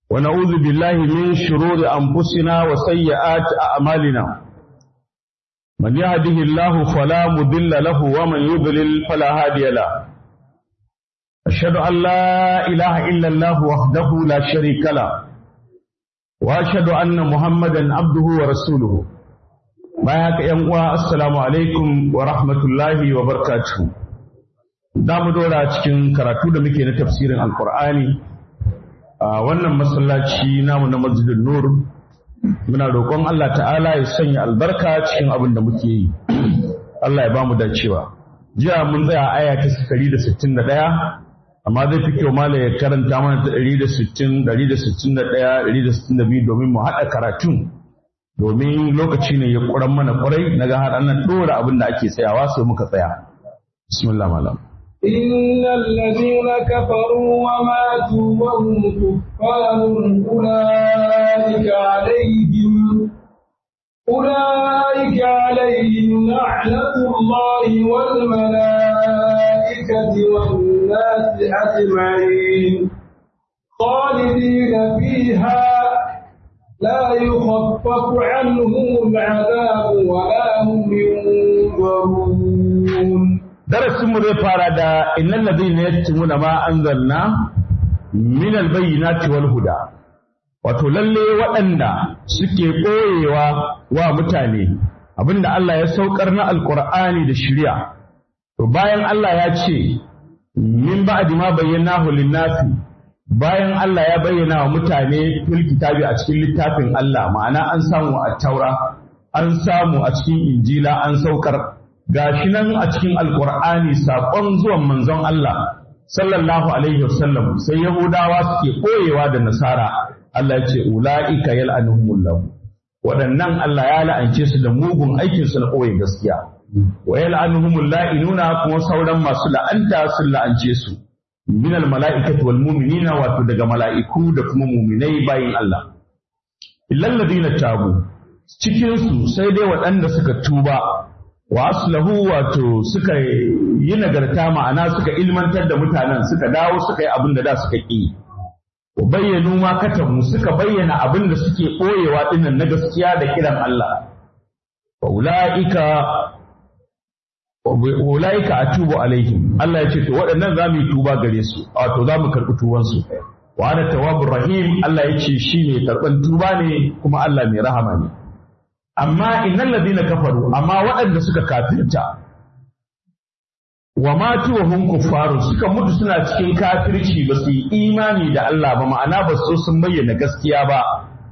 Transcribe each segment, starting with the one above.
ونعوذ بالله من شرور أنفسنا وسيئات أعمالنا من يهده الله فلا مضل له ومن يضلل فلا هادي له أشهد أن لا إله إلا الله وحده لا شريك له وأشهد أن محمدا عبده ورسوله ما يا السلام عليكم ورحمة الله وبركاته da mu dora cikin karatu da muke na tafsirin alkur'ani a wannan masallaci namu na masjidin nur muna roƙon Allah ta'ala ya sanya albarka cikin abin da muke yi Allah ya ba mu dacewa jiya mun tsaya aya ta 161 amma zai fi kyau mala ya karanta mana ta 160 161 162 domin mu haɗa karatun domin lokaci ne ya ƙuran mana ƙwarai na ga har nan ɗora abin da ake tsayawa sai muka tsaya bismillah malam إن الذين كفروا وماتوا وهم كفار أولئك عليهم أولئك عليهم لعنة الله والملائكة والناس أجمعين خالدين فيها لا يخفف عنهم العذاب ولا هم ينظرون darasinmu zai fara da innal ladina yaktumuna ma anzalna min albayyinati wal huda wato lalle waɗanda suke ɓoyewa wa mutane abinda Allah ya saukar na alqur'ani da shari'a to bayan Allah ya ce min ba'di ma bayyanahu lin-nasi bayan Allah ya bayyana wa mutane fil kitabi a cikin littafin Allah ma'ana an samu a taura an samu a cikin injila an saukar gashi nan a cikin alkur'ani saƙon zuwan manzon Allah sallallahu alaihi wasallam sai yahudawa suke koyewa da nasara Allah ya ce ula'ika yal'anuhumullahu waɗannan Allah ya la'ance su da mugun aikin su na koye gaskiya wa yal'anuhumul la'inuna kuma sauran masu la'anta sun la'ance su min mala'ikati wal mu'minina wato daga mala'iku da kuma mu'minai bayin Allah illal ladina tabu cikin su sai dai waɗanda suka tuba wa aslahu wato suka yi nagarta ma'ana suka ilmantar da mutanen suka dawo suka yi abin da da suka ƙi wa bayyanu ma katamu suka bayyana abin da suke ɓoyewa dinnan na gaskiya da kiran Allah wa ula'ika wa ula'ika atubu alaihim Allah ya ce to waɗannan za mu yi tuba gare su wato za mu karɓi tubansu wa ana tawwabur rahim Allah ya ce shi ne karɓan tuba ne kuma Allah mai rahama ne amma innal ladina kafaru amma waɗanda suka kafirta wa matu wa hum kuffaru suka mutu suna cikin kafirci ba su yi imani da Allah ba ma'ana ba su sun bayyana gaskiya ba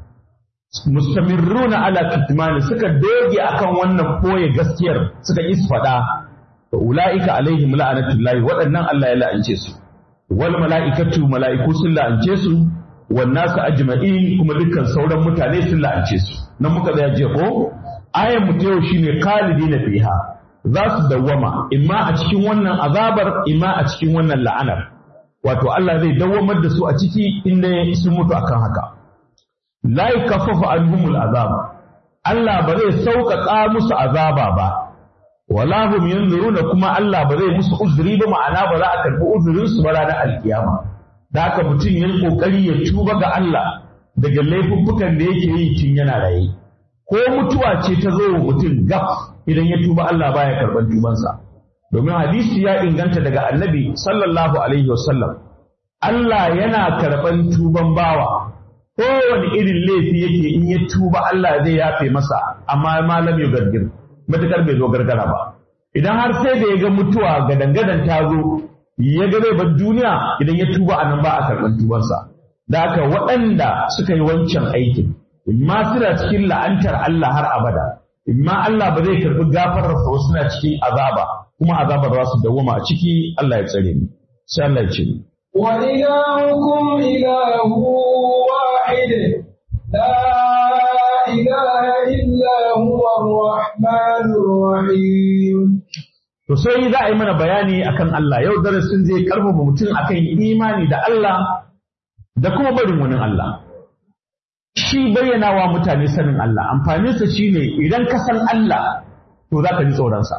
mustamirruna ala kitmani suka doge akan wannan boye gaskiyar suka isfada to ulaika alaihim la'anatullahi waɗannan Allah ya la'ance su wal mala'ikatu mala'iku sun la'ance su wan nasu ajma'in kuma dukkan sauran mutane sun la'ance su nan muka tsaya jiya ko ayan mu yau shine khalidina fiha za su dawwama imma a cikin wannan azabar imma a cikin wannan la'anar wato Allah zai dawwamar da su a ciki inda sun mutu akan haka la yakaffafu anhumul azab Allah ba zai sauƙaƙa musu azaba ba wala hum yanzuruna kuma Allah ba zai musu uzuri ba ma'ana ba za a karɓi uzurin su ba ranar alkiyama da haka mutum yin kokari ya tuba ga Allah daga laifuffukan da yake yi tun yana raye ko mutuwa ce ta zo wa mutum gaf idan ya tuba Allah baya karɓar tubansa domin hadisi ya inganta daga annabi sallallahu alaihi wasallam Allah yana karɓar tuban bawa kowane irin laifi yake in ya tuba Allah zai yafe masa amma malam ya gargir matakar bai zo gargara ba idan har sai da ya ga mutuwa ga dangadan ta zo ya ga zai bar duniya idan ya tuba a nan ba a karɓar tubansa da haka waɗanda suka yi wancan aikin imma suna cikin la'antar Allah har abada imma Allah ba zai karɓi gafararsa wasu suna cikin azaba kuma azabar za su dawwama a ciki Allah ya tsare ni sai Allah ya ce ni wa ilahukum ilahu wahid la ilaha illa huwa ar-rahmanur rahim To sai za a yi mana bayani akan Allah yau darasin zai karfafa mutum akan imani da Allah da kuma barin wani Allah. Shi bayyana wa mutane sanin Allah, amfaninsa shi ne idan ka san Allah to za ka ji tsoronsa.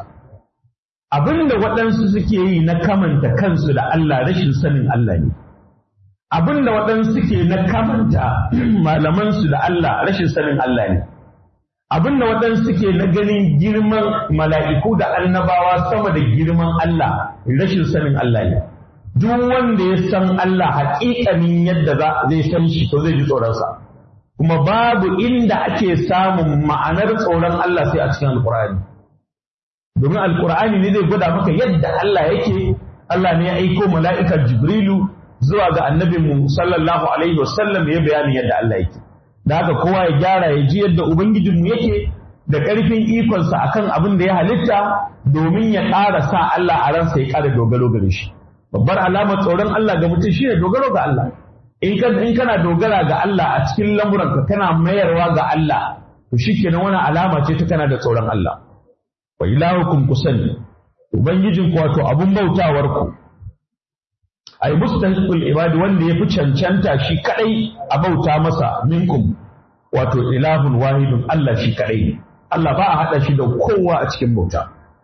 Abin da waɗansu suke yi na kamanta kansu da Allah rashin sanin Allah ne. abinda waɗansu suke na kamanta malamansu da Allah rashin sanin Allah ne abinda waɗansu suke na ganin girman mala'iku da annabawa sama da girman Allah rashin sanin Allah ne duk wanda ya san Allah haƙiƙanin yadda zai san shi to zai ji tsoronsa kuma babu inda ake samun ma'anar tsoron Allah sai a cikin alƙur'ani domin alƙur'ani ne zai gwada maka yadda Allah yake Allah ne ya aiko mala'ikar Jibrilu zuwa ga annabinmu sallallahu alaihi wasallam ya bayanin yadda Allah yake da haka kowa ya gyara ya ji yadda ubangijinmu yake da ƙarfin ikonsa akan abin da ya halitta domin ya ƙara sa Allah a ransa ya ƙara dogaro gare shi babbar alamar tsoron Allah ga mutum shine dogaro ga Allah in in kana dogara ga Allah a cikin lamuranka kana mayarwa ga Allah to shikenan wani alama ce ta kana da tsoron Allah wa ilahukum kusani ubangijin ku wato abun bautawar ku ai mustahiqul ibadi wanda yafi cancanta shi kadai a bauta masa minkum wato ilahun wahidun Allah shi kadai Allah ba a hada shi da kowa a cikin bauta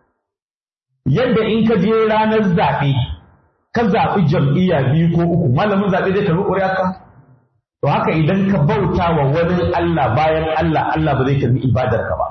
yadda in ka je ranar zaɓe ka zaɓi jam'iyya biyu ko uku malamin zaɓe zai karɓi ƙuri'arka to haka idan ka bauta wa wani Allah bayan Allah Allah ba zai karɓi ibadarka ba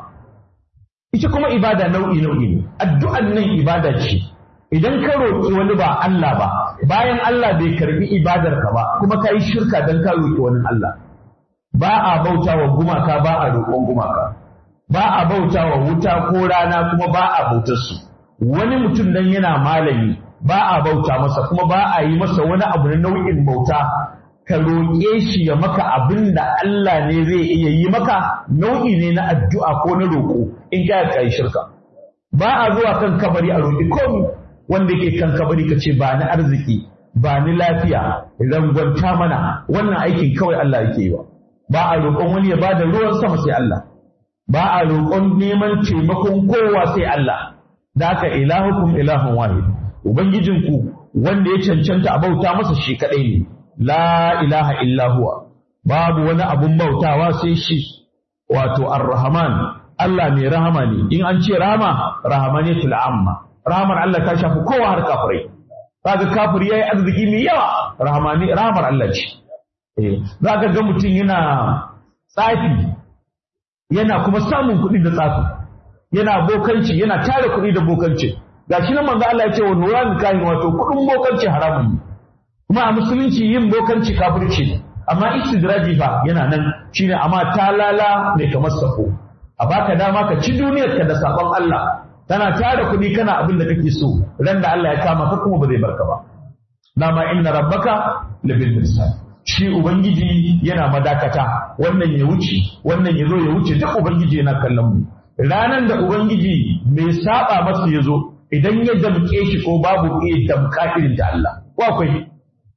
ita kuma ibada nau'i nau'i ne addu'an nan ibada ce idan ka roƙi wani ba Allah ba bayan Allah bai karɓi ibadarka ba kuma ka yi shirka don ka roƙi wani Allah ba a bauta wa gumaka ba a roƙon gumaka ba a bauta wa wuta ko rana kuma ba a bautar su wani mutum dan yana malami ba a bauta masa kuma ba a yi masa wani abu na nau'in bauta ka roƙe shi ya maka abin da Allah ne zai iya yi maka nau'i ne na addu'a ko na roƙo in ka kai shirka ba a zuwa kan kabari a roƙi komi wanda yake kan kabari ka ce ba ni arziki ba ni lafiya rangwanta mana wannan aikin kawai Allah yake yi ba ba a roƙon wani ya bada ruwan sama sai Allah ba a roƙon neman taimakon kowa sai Allah da haka ilahukum ilahun wahid Ubangijinku wanda ya cancanta a bauta masa shi kaɗai ne, la ilaha illa huwa, babu wani abun bautawa sai shi, wato ar-Rahman, Allah mai rahama ne, in an ce rahama, rahamane amma. Rahamar Allah ta shafi kowa har kafirai. Kaga kafiri yayi arziki mai yawa, rahamani rahamar Allah ce. Eh, za ka ga mutum yana tsafi, yana kuma samun kuɗi da tsafi, yana bokanci, yana tara kuɗi da bokanci. gashi nan manzo Allah ya ce wa nuran kahin wato kudin bokanci haramun ne kuma a musulunci yin bokanci kafirci ne amma istidraji fa yana nan shine amma talala mai kamar sako a baka dama ka ci duniyar ka da sabon Allah tana tara kuɗi kana abin da kake so ran da Allah ya kama ka kuma ba zai barka ba dama inna rabbaka labil mirsad shi ubangiji yana madakata wannan ya wuce wannan ya zo ya wuce duk ubangiji yana kallon mu ranan da ubangiji mai saba masa ya zo idan ya damke shi ko babu iya damka irin da Allah ko akwai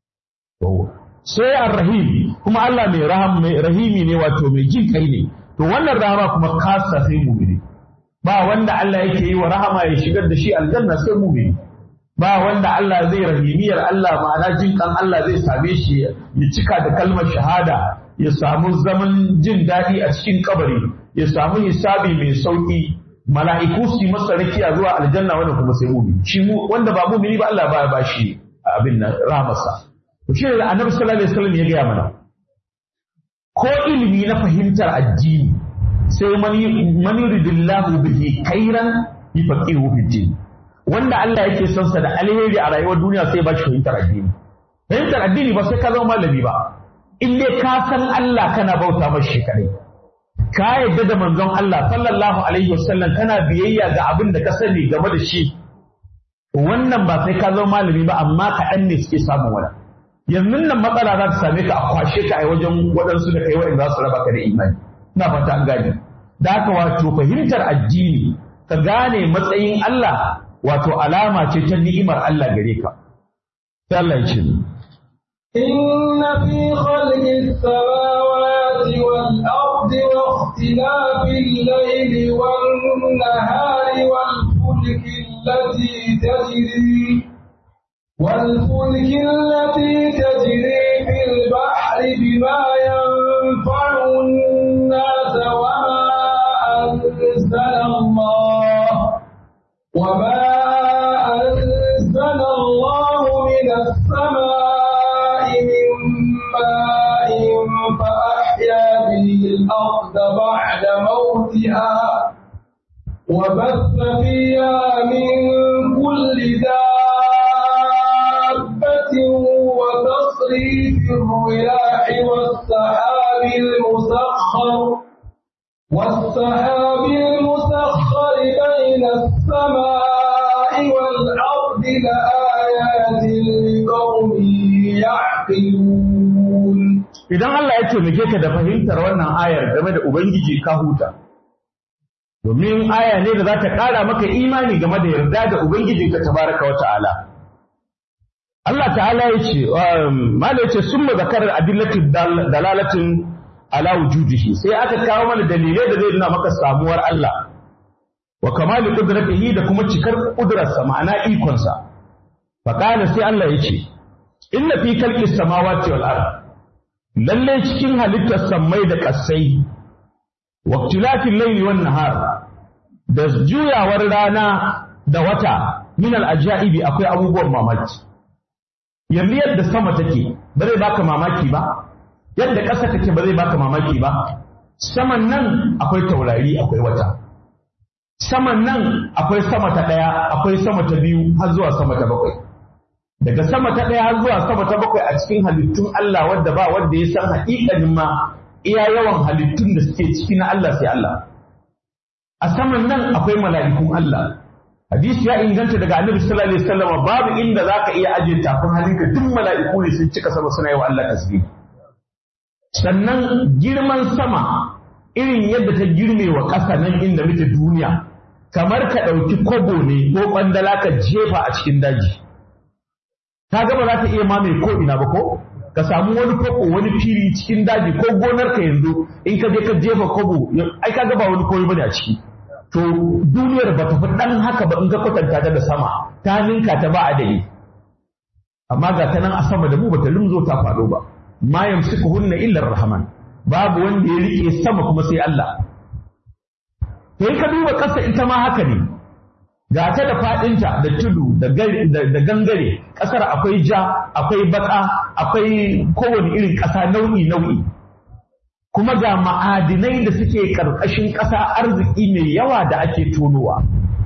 sai ar-rahim kuma Allah mai raham mai rahimi ne wato mai jin kai ne to wannan rahama kuma kasa sai mu'mini ba wanda Allah yake yi wa rahama ya shigar da shi aljanna sai mu'mini ba wanda Allah zai rahimiyar Allah ma'ana jin kan Allah zai same shi ya cika da kalmar shahada ya samu zaman jin daɗi a cikin kabari ya samu hisabi mai sauki mala'iku su yi masa rakiya zuwa aljanna wanda kuma sai mumini shi mu wanda ba mumini ba Allah ba ba shi abin nan rahamarsa to shi ne annabi sallallahu alaihi wasallam ya gaya mana ko ilimi na fahimtar addini sai man yuridillahu bihi khairan yufaqihu fi din wanda Allah yake son sa da alheri a rayuwar duniya sai ba shi fahimtar addini fahimtar addini ba sai ka zama malami ba in dai ka san Allah kana bauta mashi shi kadai ka yadda da manzon Allah sallallahu alaihi wasallam kana biyayya ga abin da ka sani game da shi wannan ba sai ka zama malami ba amma kaɗan ne suke samun wani yanzu nan matsala za ta same ka a kwashe ka a wajen waɗansu da kai waɗanda za su raba ka da imani ina fata an gane da haka wato fahimtar addini ka gane matsayin Allah wato alama ce ta ni'imar Allah gare ka sai Allah ya ce إن في خلق السماوات والأرض واختلاف الليل والنهار والفلك التي تجري والفلك التي تجري في البحر بما ينفع الناس وما أنزل الله وما أنزل الله من السماء من الأرض بعد موتها وبث فيها من كل دابة وتصريف الرياح والسحاب المسخر والسحاب المسخر بين السماء والأرض لآيات لقوم يعقلون idan Allah ya taimake ka da fahimtar wannan ayar game da Ubangiji ka huta domin aya ne da za ta ƙara maka imani game da yarda da Ubangijinka tabaraka wa ta'ala Allah ta'ala ya ce mala ya ce sun mazakarar adillatin dalalatin ala wujudihi sai aka kawo mana dalilai da zai nuna maka samuwar Allah wa kamali qudratihi da kuma cikar ƙudurarsa ma'ana ikonsa fa sai Allah ya ce inna fi khalqis samawati wal ard lalle cikin halittar sammai da ƙasai waktilatin laili wan nahar da juyawar rana da wata min al-ajaibi akwai abubuwan mamaki yanzu yadda sama take ba zai baka mamaki ba yadda ƙasa take ba zai baka mamaki ba saman nan akwai taurari akwai wata saman nan akwai sama ta ɗaya akwai sama ta biyu har zuwa sama ta bakwai daga sama ta ɗaya har zuwa sama ta bakwai a cikin halittun Allah wadda ba wanda ya san haƙiƙanin ma iya yawan halittun da suke ciki na Allah sai Allah a saman nan akwai mala'ikun Allah hadisi ya inganta daga annabi sallallahu alaihi wasallam babu inda zaka iya ajiye tafin halinka duk mala'iku ne sun cika sama suna yi wa Allah tasbih sannan girman sama irin yadda ta girme wa ƙasa nan inda muke duniya kamar ka ɗauki kwabo ne ko ƙwandala ka jefa a cikin daji ka gaba za ta iya mamaye ko ina ba ko ka samu wani kwabo wani fili cikin daji ko gonar ka yanzu in ka je ka jefa kwabo ai ka gaba wani koyi bane a ciki to duniyar ba ta fi ɗan haka ba in ka kwatanta ta da sama ta ninka ta ba adadi amma ga ta nan a sama da mu ba ta lumzo ta faɗo ba ma yamsikuhunna illa rahman babu wanda ya rike sama kuma sai Allah to ka duba ƙasa ita ma haka ne ga ta da faɗinta da tudu da gangare ƙasar akwai ja akwai baka akwai kowane irin ƙasa nau'i nau'i kuma ga ma'adinai da suke ƙarƙashin ƙasa arziki mai yawa da ake tonowa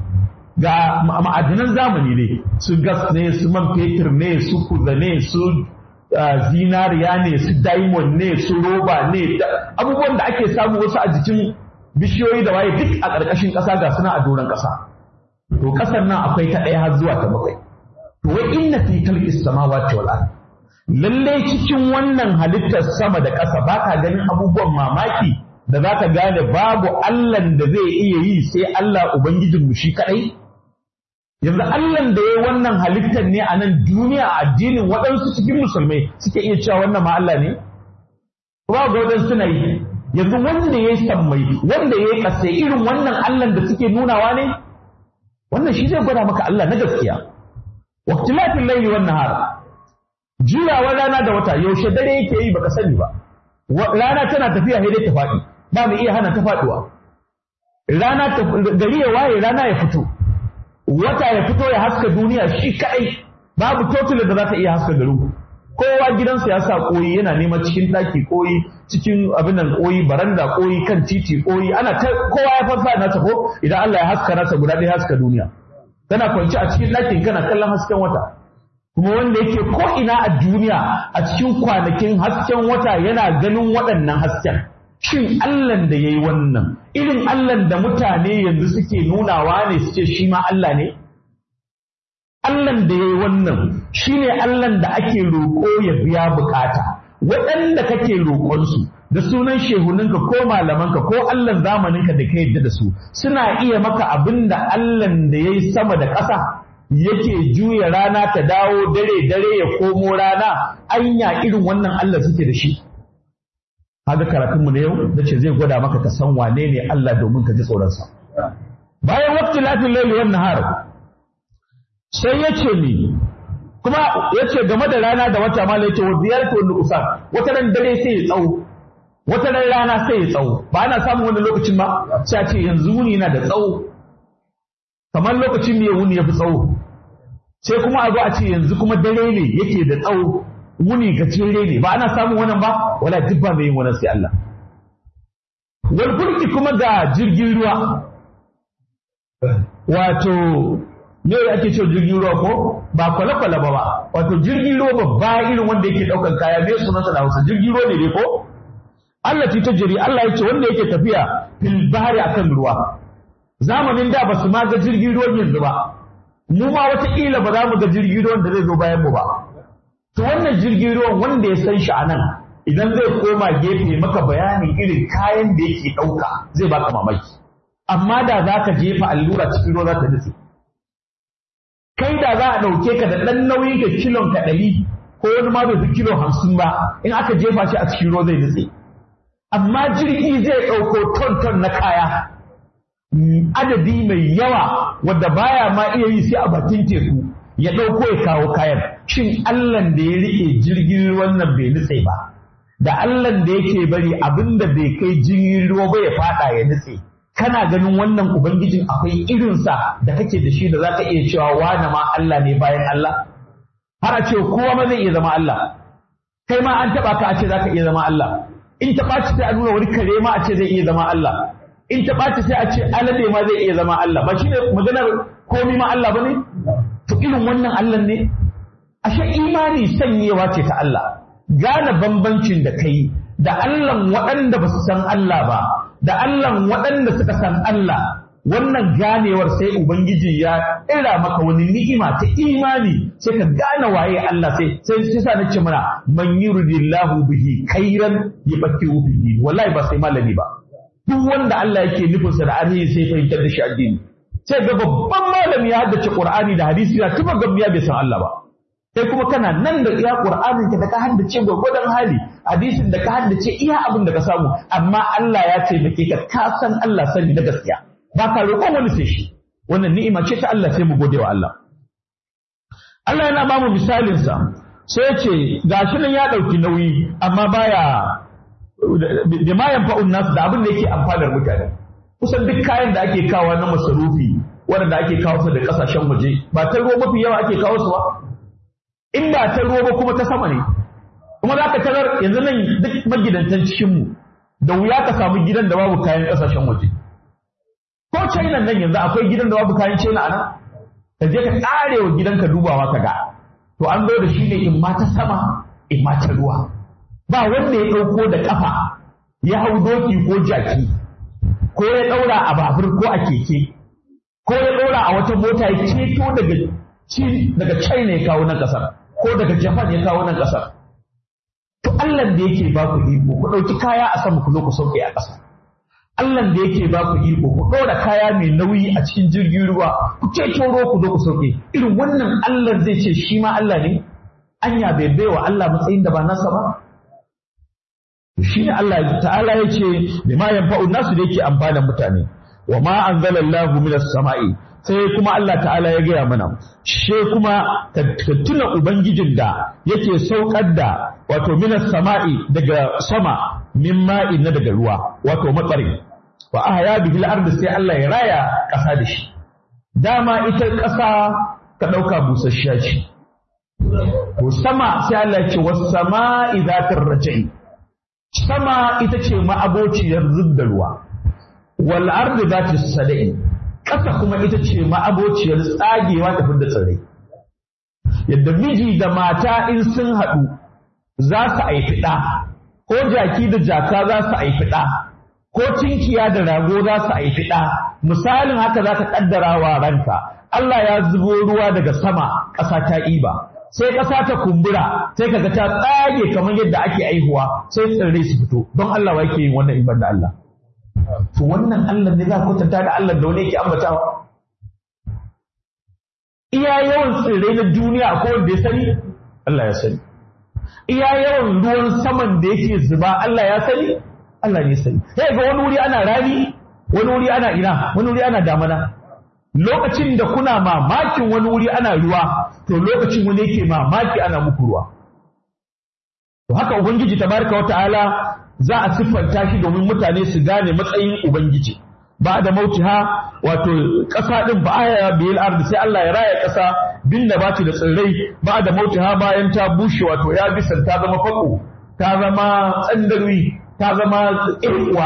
ga ma'adinan zamani ne su gas ne su man fetur ne su kuza ne su zinariya ne su diamond ne su roba ne abubuwan da ake samu wasu a jikin bishiyoyi da waye duk a ƙarƙashin ƙasa ga suna a doron ƙasa to ƙasar nan akwai ta ɗaya har zuwa ta bakwai to wai inna fi khalqis samawati wal ard lalle cikin wannan halittar sama da ƙasa ba ka ganin abubuwan mamaki da za ka gane babu Allahn da zai iya yi sai Allah Ubangijinmu shi kaɗai? Yanzu Allahn da ya wannan halittar ne a nan duniya a addinin waɗansu cikin musulmai suke iya cewa wannan ma Allah ne? Ba ga waɗansu suna yi. Yanzu wanda ya yi sammai, wanda ya yi ƙasa irin wannan Allahn da suke nunawa ne? Wannan shi zai gwada maka Allah na gaskiya. Waktilafin laili wannan hara. Juyawa rana da wata yaushe dare yake yi baka sani ba. Rana tana tafiya sai dai ta faɗi. ba mu iya hana ta faduwa rana ta gari ya waye rana ya fito wata ya fito ya haska duniya shi kadai babu totular da za ta iya haska garin kowa gidansa ya sa koyi yana neman cikin daki koyi cikin abin nan koyi baranda koyi kan titi koyi ana ta kowa ya farfa nasa ko idan Allah ya haska nasa guda ɗaya haska duniya kana kwanci a cikin ɗakin kana kallon hasken wata kuma wanda yake ko ina a duniya a cikin kwanakin hasken wata yana ganin waɗannan hasken shin Allahn da ya yi wannan irin Allahn da mutane yanzu suke nunawa ne su ce shi ma Allah ne? Allahn da ya yi wannan shi ne Allahn da ake roƙo ya biya bukata waɗanda kake roƙonsu da sunan shehuninka ko malamanka ko Allahn zamaninka da ka yadda da su suna iya maka abin da Allahn da ya yi sama da ƙasa yake juya rana ta dawo dare dare ya komo rana anya irin wannan Allah suke da shi. Haga karatunmu na yau da ce zai gwada maka ka san wane ne Allah domin ka ji tsoronsa. Bayan wakti lafin laili wannan har sai ya ce ni kuma ya ce game da rana da wata mala ya ce wa ziyarta wani usa wata ran dare sai ya tsawo wata ran rana sai ya tsawo ba ana samun wani lokacin ba sai a ce yanzu wuni yana da tsawo kamar lokacin ne wuni ya fi tsawo sai kuma a zo a ce yanzu kuma dare ne yake da tsawo wuni gajere ne ba ana samun wannan ba wala duk ba mai yin wannan sai Allah wal fulki kuma ga jirgin ruwa wato me ake cewa jirgin ruwa ko ba kwale-kwale ba ba wato jirgin ruwa babba irin wanda yake daukan kaya me sunansa da Hausa jirgin ruwa ne dai ko Allah ta tajiri Allah ya ce wanda yake tafiya fil bahri akan ruwa zamanin da ba su ma ga jirgin ruwan yanzu ba mu ma wataƙila ba za mu ga jirgin ruwan da zai zo bayan mu ba to wannan jirgin ruwan wanda ya san shi a nan idan zai koma gefe maka bayanin irin kayan da yake ɗauka zai baka mamaki amma da za ka jefa allura cikin ruwa za ta nutse kai da za a ɗauke ka da ɗan nauyin ka kilon ka ɗari ko wani ma bai fi kilo hamsin ba in aka jefa shi a cikin ruwa zai nutse amma jirgi zai ɗauko ton ton na kaya adadi mai yawa wadda baya ma iya yi sai a bakin teku ya ɗauko ya kawo kayan shin Allahn da ya riƙe jirgin ruwan nan bai nutse ba da Allahn da yake bari abin da bai kai jirgin ruwa ba ya faɗa ya nutse kana ganin wannan ubangijin akwai irinsa da kake da shi da zaka iya cewa wane ma Allah ne bayan Allah har a ce kowa ma zai iya zama Allah kai ma an taɓa ka a ce zaka iya zama Allah in ta ɓaci sai a nuna wani kare ma a ce zai iya zama Allah in ta ɓaci sai a ce alade ma zai iya zama Allah ba shi ne maganar komi ma Allah ba ne to irin wannan Allah ne ashe imani sanyewa ce ta Allah gane bambancin da kai da Allah waɗanda ba su san Allah ba da Allah waɗanda suka san Allah wannan ganewar sai Ubangiji ya ira maka wani ni'ima ta imani sai ka gane waye Allah sai sai sai sa nace mana man yuridillahu bihi khairan yubakkiru bihi wallahi ba sai malami ba duk wanda Allah yake nufinsa da arhi sai fahimtar da shi addini sai ga babban malami ya haddace Qur'ani da hadisi ya tuba gamniya bai san Allah ba kai kuma kana nan da iya Qur'anin ka da ka haddace gwagwadon hali hadisin da ka haddace iya abin da ka samu amma Allah ya taimake ka ka san Allah sani na gaskiya ba ka roƙon wani sai shi wannan ni'ima ce ta Allah sai mu gode wa Allah Allah yana ba mu misalin sa sai ya ce gashi nan ya ɗauki nauyi amma baya da ma yanfa'un nasu da abin da yake amfanar mutane kusan duk kayan da ake kawo na masarufi waɗanda ake kawo su da ƙasashen waje ba ta ruwa mafi yawa ake kawo su ba in ba ta ruwa ba kuma ta sama ne kuma za ka tarar yanzu nan duk magidantan cikinmu da wuya ka samu gidan da babu kayan ƙasashen waje ko china nan yanzu akwai gidan da babu kayan china a nan ka je ka ƙare wa gidanka dubawa ka ga to an zo da shi ne in ma ta sama in ma ta ruwa ba wanda ya ɗauko da ƙafa ya hau doki ko jaki ko ya ɗaura a babur ko a keke ko ya ɗaura a wata mota ya ceto daga daga China ya kawo nan ƙasar ko daga Japan ya kawo nan ƙasar to Allah da yake ba ku iko ku ɗauki kaya a sama ku zo ku sauke a ƙasa Allah da yake ba ku iko ku ɗora kaya mai nauyi a cikin jirgin ruwa ku ceto ruwa ku zo ku sauke irin wannan Allah zai ce shi ma Allah ne anya bai baiwa Allah matsayin da ba nasa ba shi ne Allah ta'ala ya ce da ma yanfa'un nasu da yake amfana mutane wa ma anzalallahu minas sama'i sai kuma Allah ta'ala ya gaya mana she kuma ka tuna ubangijin da yake saukar da wato minas sama'i daga sama min ma'in na daga ruwa wato matsari wa ahya bihi al sai Allah ya raya ƙasa da shi dama ita ƙasa ka ɗauka busasshiya ce to sama sai Allah ya ce was sama'i zatir rajai sama ita ce ma'abociyar zub da ruwa wal ardi zati sadai ƙasa kuma ita ce ma'abociyar tsagewa ta fidda tsirrai yadda miji da mata in sun haɗu za su haifi ɗa ko jaki da jaka za su haifi ɗa ko tinkiya da rago za su haifi ɗa misalin haka za ka ƙaddara wa ranka Allah ya zubo ruwa daga sama ƙasa ta iba sai ƙasa ta kumbura sai kaga ta tsage kamar yadda ake aihuwa sai tsirrai su fito don Allah wa yake yin wannan iban da Allah to wannan Allah ne za ku kwatanta da Allah da wani yake ambatawa iya yawan tsirrai na duniya ko wanda ya sani Allah ya sani iya yawan ruwan saman da yake zuba Allah ya sani Allah ne sani sai ga wani wuri ana rani wani wuri ana ina wani wuri ana damana lokacin da kuna mamakin wani wuri ana ruwa to lokacin wani yake mamaki ana muku ruwa to haka ubangiji tabaraka wa ta'ala za a siffanta shi domin mutane su gane matsayin ubangiji ba da mautiha wato ƙasa ɗin ba aya biyar ardi sai Allah ya raya ƙasa bin da baci da tsirrai ba da mautiha bayan ta bushe wato ya bisan ta zama fako ta zama tsandarwi ta zama irkuwa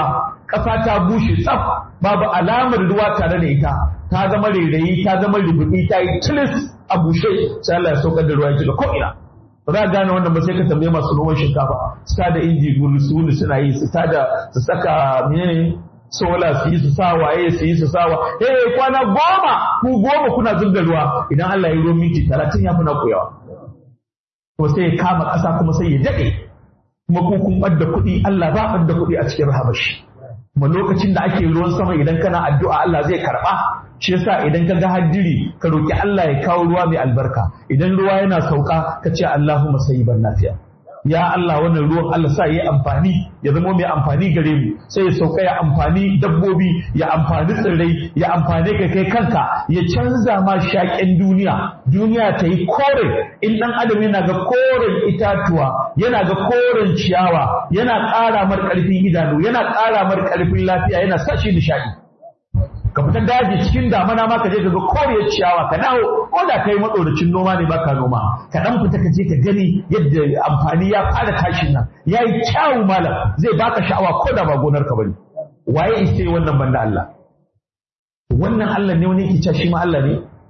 ƙasa ta bushe tsaf babu alamar ruwa tare da ita ta zama rairayi ta zama rubuɗi ta yi tilis a bushe sai Allah ya saukar da ruwa ya ko ina ba za a gane wannan ba sai ka tambaye masu noman shinkafa su ta da inji gulu su wuni suna yi su ta da su saka menene sola su yi su sa waye su yi su sa wa eh kwana goma ku goma kuna zub da ruwa idan Allah ya yi ruwan minti talatin ya fi na koyawa to sai ya kama ƙasa kuma sai ya daɗe kuma ku kun ɓadda kuɗi Allah ba ɓadda kuɗi a cikin rahamashi kuma lokacin da ake ruwan sama idan kana addu'a Allah zai karɓa shi yasa idan ka ga haddiri ka roki Allah ya kawo ruwa mai albarka idan ruwa yana sauka ka ce Allahumma sayyiban nafiya ya Allah wannan ruwan Allah sa yi amfani ya zama mai amfani gare mu sai ya sauka ya amfani dabbobi ya amfani tsirrai ya amfani kai kai kanka ya canza ma shaƙen duniya duniya ta yi kore in ɗan adam yana ga koren itatuwa yana ga koren ciyawa yana ƙara mar ƙarfin idanu yana ƙara mar ƙarfin lafiya yana sa shi nishaɗi ka fita daji cikin damana ma ka je ka ga koriyar ciyawa ka dawo ko da kai matsoracin noma ne baka noma ka dan fita ka je ka gani yadda amfani ya fara tashin nan yayi kyawu malam zai baka sha'awa ko da ba gonar ka bane waye ise wannan banda Allah wannan Allah ne wani yake cewa shi ma Allah ne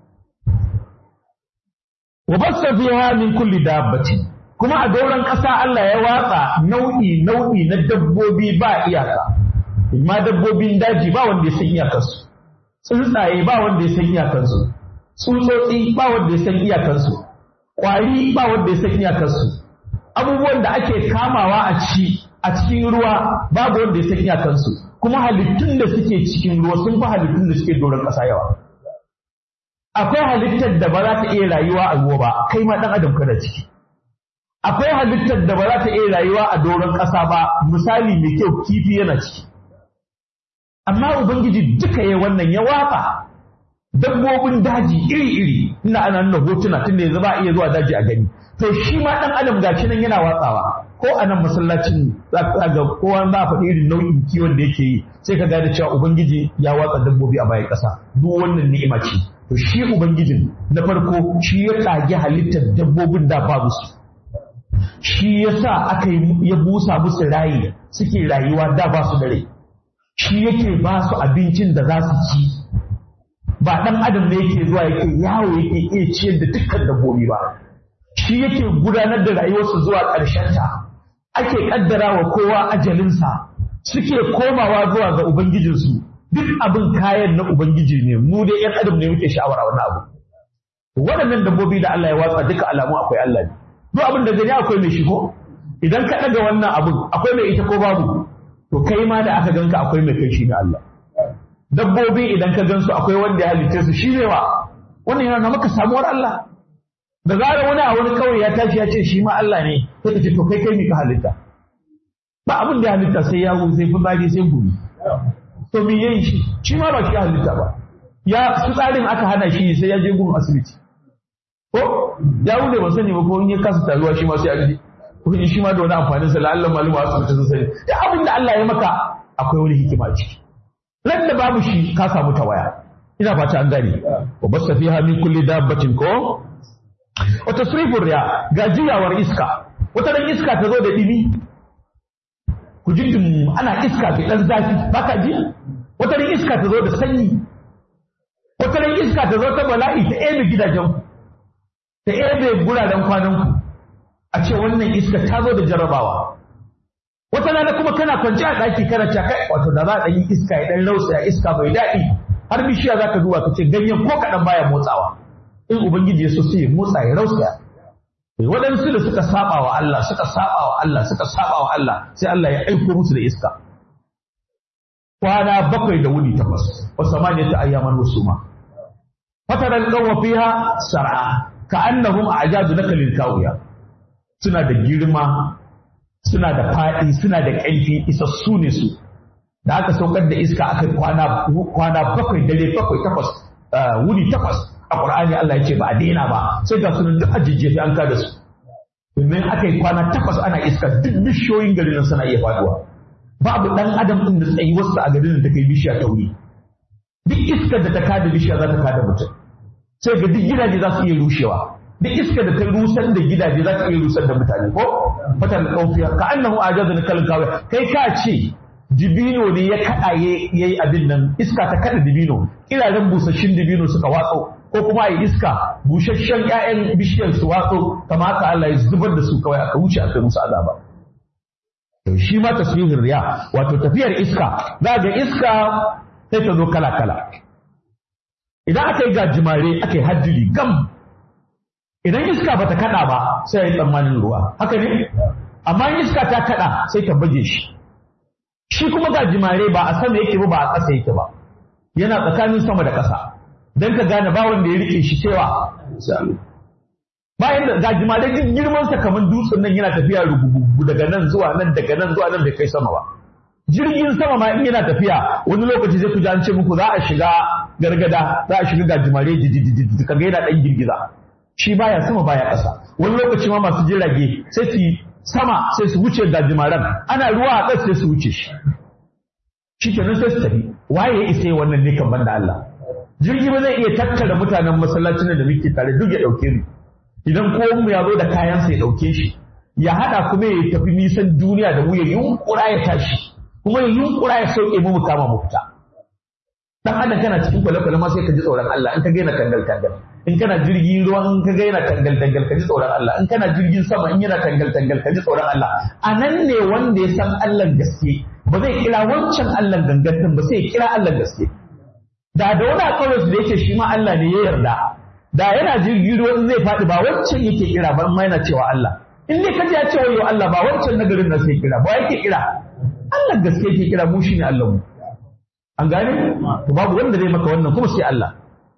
wa basta fiha min kulli dabbati kuma a dauran ƙasa Allah ya watsa nau'i nau'i na dabbobi ba iyaka ma dabbobin daji ba wanda ya san iyakarsu tsuntsaye ba wanda ya san iyakansu tsutsotsi ba wanda ya san iyakansu ƙwari ba wanda ya san iyakansu abubuwan da ake kamawa a ci a cikin ruwa babu wanda ya san iyakansu kuma halittun da suke cikin ruwa sun fi halittun da suke doron ƙasa yawa akwai halittar da ba za ta iya rayuwa a ruwa ba kai ma ɗan adam kana ciki akwai halittar da ba za ta iya rayuwa a doron ƙasa ba misali mai kyau kifi yana ciki amma ubangiji duka ya wannan ya watsa dabbobin daji iri-iri ina ana nuna hotuna tunda yanzu ba a iya zuwa daji a gani to shi ma dan adam gashi nan yana watsawa ko a nan masallacin za ka ga kowa za a faɗi irin nau'in kiwon da yake yi sai ka gane cewa ubangiji ya watsa dabbobi a bayan ƙasa duk wannan ni'ima ce to shi ubangijin na farko shi ya tsage halittar dabbobin da babu su shi yasa aka ya busa musu rayi suke rayuwa da ba su da rai shi yake ba su abincin da za su ci ba ɗan adam ne yake zuwa yake yawo yake iya ciyar da dukkan dabbobi ba shi yake gudanar da rayuwarsu zuwa ta. ake ƙaddara wa kowa ajalinsa suke komawa zuwa ga ubangijinsu duk abin kayan na ubangiji ne mu dai yan adam ne muke sha'awar wani abu waɗannan dabbobi da Allah ya watsa duka alamu akwai Allah ne duk abin da gani akwai mai shi ko idan ka ɗaga wannan abin akwai mai ita ko babu to kai ma da aka ganka akwai mai kai shi ne Allah dabbobi idan ka gansu akwai wanda ya halitta su shi ne wa wannan yana maka samuwar Allah da zarar wani a wani kawai ya tashi ya ce shi ma Allah ne sai ka ce to kai kai ne ka halitta ba abin da ya halitta sai yawo sai fitsari sai gumi to me yayi shi shi ma ba shi ya halitta ba ya tsarin aka hana shi sai ya je gun asibiti ko ya wuce ba sani ba ko in ya kasa taruwa shi ma sai an je ko shi ma da wani amfanin sa la'allan maluma asibiti sun sani da abin da Allah ya maka akwai wani hikima ciki ran da babu shi ka samu tawaya ina fata an gane wa basta fiha min kulli dabbatin ko wa tasrifur riya ga jiyawar iska wata ran iska ta zo da dimi ku ji dum ana iska da dan zafi baka ji wata ran iska ta zo da sanyi wata ran iska ta zo ta bala'i ta ebe gidajen ku ta ebe guraren kwanan ku a ce wannan iska ta zo da jarabawa wata rana kuma kana kwance a ɗaki kana ta kai wato da za a yi iska ya ɗan rausa iska bai daɗi har bishiya za ka duba ka ce ganyen ko kaɗan baya motsawa in ubangiji ya so sai ya motsa ya rausa waɗansu da suka saba wa Allah suka saba wa Allah suka saba wa Allah sai Allah ya aiko musu da iska kwana bakwai da wuni takwas wa samaniya ta ayyaman wasuma fataral qawma fiha sar'a ka annahum a'jadu nakalin kawiya suna da girma suna da faɗi suna da ƙarfi isassu ne su da aka saukar da iska aka kwana kwana bakwai dare bakwai takwas wuni takwas a Qur'ani Allah ya ce ba a daina ba sai ga sunan duk ajijje an kada su domin aka yi kwana takwas ana iska duk bishiyoyin garin nan suna iya faduwa babu dan adam din da tsayi wasu a garin da ta kai bishiya ta wuri duk iskar da ta kada bishiya za ta kada mutum sai ga duk gidaje za su iya rushewa duk iskar da ta rusar da gidaje za ta iya rusar da mutane ko fatan kaufiya ka annahu ajazu na kalin kawai kai ka ce dibino ne ya kada yayi abin nan iska ta kada dibino kiraren busasshin dibino suka watso ko kuma a iska busasshen ƴaƴan bishiyar su watso kamar haka Allah ya zubar da su kawai aka wuce aka musu azaba to shi ma tasbihin riya wato tafiyar iska za ga iska sai ta zo kala kala idan aka yi gajimare aka yi hajjiri gam idan iska bata kada ba sai ya yi tsammanin ruwa haka ne amma iska ta kada sai ta baje shi shi kuma gajimare ba a sama yake ba ba a ƙasa yake ba yana tsakanin sama da ƙasa don ka gane ba wanda ya rike shi cewa bayan da gajimare duk girman sa kamar dutsen nan yana tafiya rugugugu daga nan zuwa nan daga nan zuwa nan bai kai sama ba jirgin sama ma in yana tafiya wani lokaci zai ku ji an ce muku za a shiga gargada za a shiga gajimare jijijiji kaga yana dan girgiza shi baya sama baya ƙasa wani lokaci ma masu jirage sai su sama sai su wuce gajimaren ana ruwa a ƙasa sai su wuce shi shi kenan sai su tafi waye ya isa wannan ne kan banda Allah jirgi ba zai iya tattara mutanen masallacin da muke tare duk ya ɗauke mu idan kowan mu ya zo da kayansa ya ɗauke shi ya haɗa kuma ya tafi nisan duniya da mu ya yunkura ya tashi kuma ya yunkura ya sauke mu mu kama mu fita dan adam kana cikin kwale-kwale ma sai ka ji tsoron Allah in ka gaina tangal tangal in kana jirgin ruwa in ka gaina tangal tangal ka ji tsoron Allah in kana jirgin sama in yana tangal tangal ka ji tsoron Allah a nan ne wanda ya san Allah gaske ba zai kira wancan Allah gangan din ba sai ya kira Allah gaske da da wani akawai da yake shi ma Allah ne ya yarda da yana jirgin ruwa in zai faɗi ba wancan yake kira ba ma yana cewa Allah in dai ka ji ya ce wayo Allah ba wancan nagarin nan sai kira ba yake kira Allah gaske yake kira mu shine Allah mu an gane to babu wanda zai maka wannan kuma sai Allah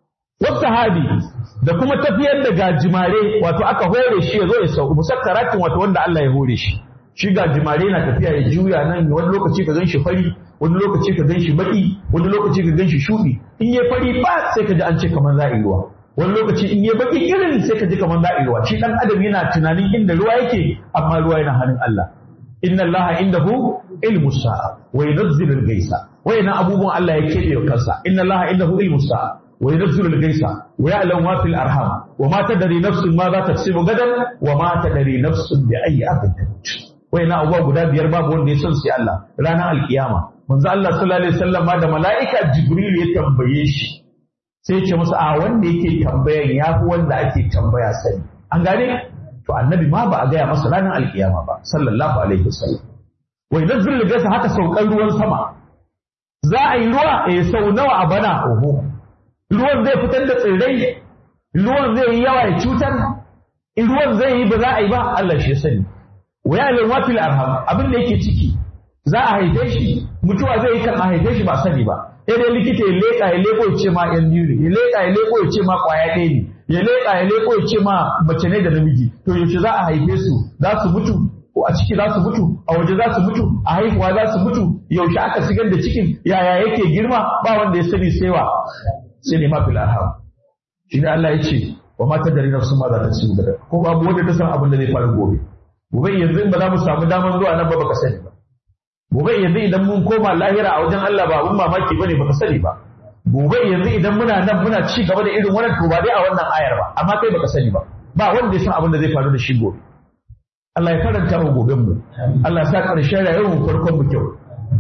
wasahabi da kuma tafiyar da gajimare wato aka hore shi ya zo ya sauko musakkaratin wato wanda Allah ya hore shi shi gajimare na tafiya ya juya nan wani lokaci ka ganshi fari wani lokaci ka ganshi baki wani lokaci ka ganshi shudi in yayi fari ba sai ka ji an ce kamar za a yi ruwa wani lokaci in yayi baki irin sai ka ji kamar za a yi ruwa shi dan adam yana tunanin inda ruwa yake amma ruwa yana hannun Allah inna allaha indahu ilmu sa'a wa yunzilu al-ghaisa wayannan abubuwan Allah ya kebe wa kansa inna allaha indahu ilmu sa'a wa yunzilu al-ghaisa wa ya'lamu ma fil arham wa ma tadri nafsun ma za taksibu gadan wa ma tadri nafsun bi ayyi ardin tamut wayannan abubuwa guda biyar babu wanda ya san sai Allah ranar alkiyama manzo Allah sallallahu alaihi wasallam ma da mala'ika jibril ya tambaye shi sai ya ce masa a wanda yake tambayan yafi wanda ake tambaya sani an gane to annabi ma ba a gaya masa ranar alkiyama ba sallallahu alaihi wasallam wai nazzul gasa haka saukar ruwan sama za a yi ruwa eh sau nawa a bana oho ruwan zai fitar da tsirrai ruwan zai yi yawa ya cutar in ruwan zai yi ba za a yi ba Allah shi ya sani wa ya lalwa fil arham abin da yake ciki za a haife shi mutuwa zai yi kan a haife shi ba sani ba sai dai likita ya leƙa ya leƙo ya ce ma yan biyu ne ya leƙa ya leƙo ya ce ma ƙwaya ɗaya ne ya leƙa ya leƙo ya ce ma mace ne da namiji to yaushe za a haife su za su mutu ko a ciki za su mutu a waje za su mutu a haihuwa za su mutu yaushe aka sigar da cikin yaya yake girma ba wanda ya sani sai wa sai ne ma fil arham shi ne Allah ya ce wa ma tadri nafsun ma za ta ci gaba ko babu wanda ta san abin da zai faru gobe gobe yanzu in ba za mu samu damar zuwa nan ba baka sani ba gobe yanzu idan mun koma lahira a wajen Allah ba abun mamaki bane baka sani ba gobe yanzu idan muna nan muna ci gaba da irin wannan to ba dai a wannan ayar ba amma kai baka sani ba ba wanda ya san abin da zai faru da shi gobe Allah ya karanta mu goben mu Allah ya sa karshen rayuwar mu farkon mu kyau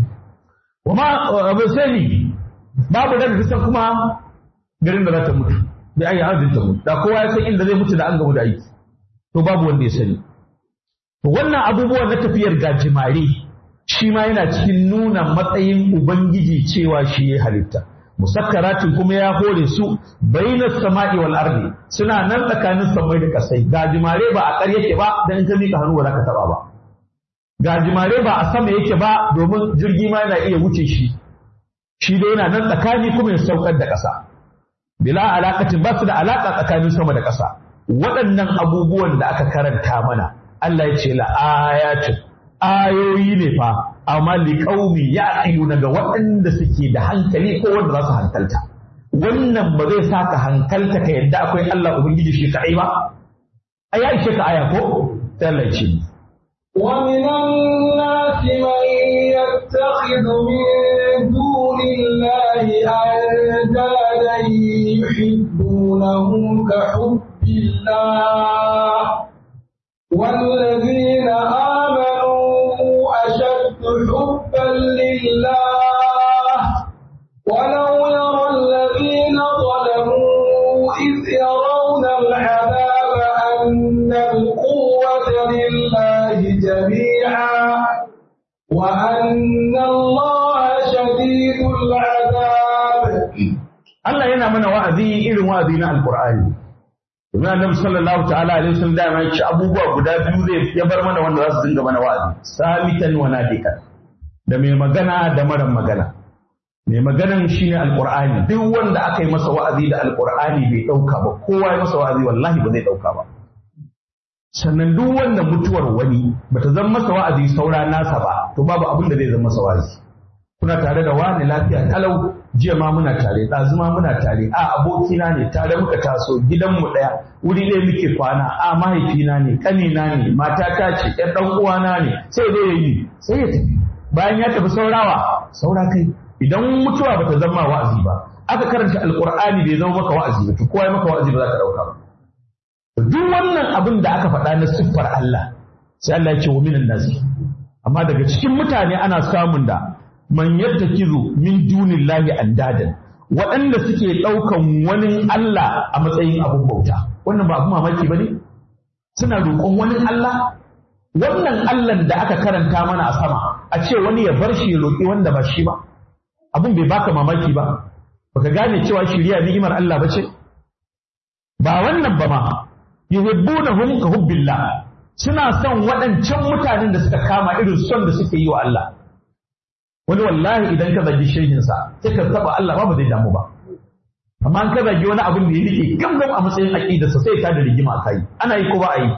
wama abu sani babu da ta kuma garin da za ta mutu bi ayi arzin ta mutu da kowa ya san inda zai mutu da an gamu da aiki to babu wanda ya sani to wannan abubuwan na tafiyar gajimare shi ma yana cikin nuna matsayin ubangiji cewa shi ya halitta musakkaratin kuma ya hore su bainas sama'i wal ardi suna nan tsakanin samai da kasai gajimare ba a ƙar yake ba dan ka mika hannu ba za ka taba ba gajimare ba a sama yake ba domin jirgi ma yana iya wuce shi shi dai yana nan tsakani kuma ya saukar da ƙasa bila alaƙatin ba su da alaƙa tsakanin sama da ƙasa waɗannan abubuwan da aka karanta mana Allah ya ce la ayatin ayoyi ne fa amma li qaumi ya'qiluna ga waɗanda suke da hankali ko wanda za su hankalta wannan ba zai saka hankalta ka yadda akwai Allah ubangiji shi kadai ba ai ya ishe ka aya ko sai Allah ya ce ومن الناس من يتخذ من دون الله أندادا يحبونهم كحب الله والذين آمنوا أشد حبا لله ولو يرى الذين ظلموا إذ يرون العذاب أن القوة لله جميعا وأن الله شديد العذاب Allah yana mana wa'azi irin wa'azi na Alƙur'ani. Domin Annabi sallallahu ta'ala alaihi wasallam da ya ce abubuwa guda biyu zai ya bar mana wanda za su dinga mana wa'azi. Samitan wa nadikan. Da mai magana da mara magana. Mai maganan shine Alƙur'ani. Duk wanda aka yi masa wa'azi da Alƙur'ani bai ɗauka ba, kowa ya masa wa'azi wallahi ba zai ɗauka ba. Sannan duk wanda mutuwar wani bata zama masa wa'azi saura nasa ba, to babu abin da zai zama masa wa'azi. kuna tare da wani lafiya kalau jiya ma muna tare ɗazu ma muna tare a abokina ne tare muka taso gidanmu ɗaya wuri ɗaya muke kwana a mahaifina ne ƙanina ne matata ce ƴan ɗan uwana ne sai dai ya yi sai ya tafi bayan ya tafi saurawa saura kai idan mutuwa bata zama wa'azi ba aka karanta alƙur'ani bai zama maka wa'azi ba to kowa ya maka wa'azi ba za ka ɗauka ba duk wannan abin da aka faɗa na siffar Allah sai Allah ya ce wa minan nasi amma daga cikin mutane ana samun da man yattakizu min dunillahi andadan waɗanda suke ɗaukan wani Allah a matsayin abin bauta wannan ba abin mamaki bane suna roƙon wani Allah wannan Allah da aka karanta mana a sama a ce wani ya bar shi ya roƙi wanda ba shi ba abin bai baka mamaki ba baka gane cewa shiriya ni'imar Allah bace ba wannan ba ma yuhibbunahum ka hubbillah suna son waɗancan mutanen da suka kama irin son da suke yi wa Allah wani wallahi idan ka zagi shehinsa sai ka taba Allah ba ba zai damu ba amma an ka zagi wani abin da ya rike gamgam a matsayin aqidarsa sai ta da rigima a kai ana yi ko ba a yi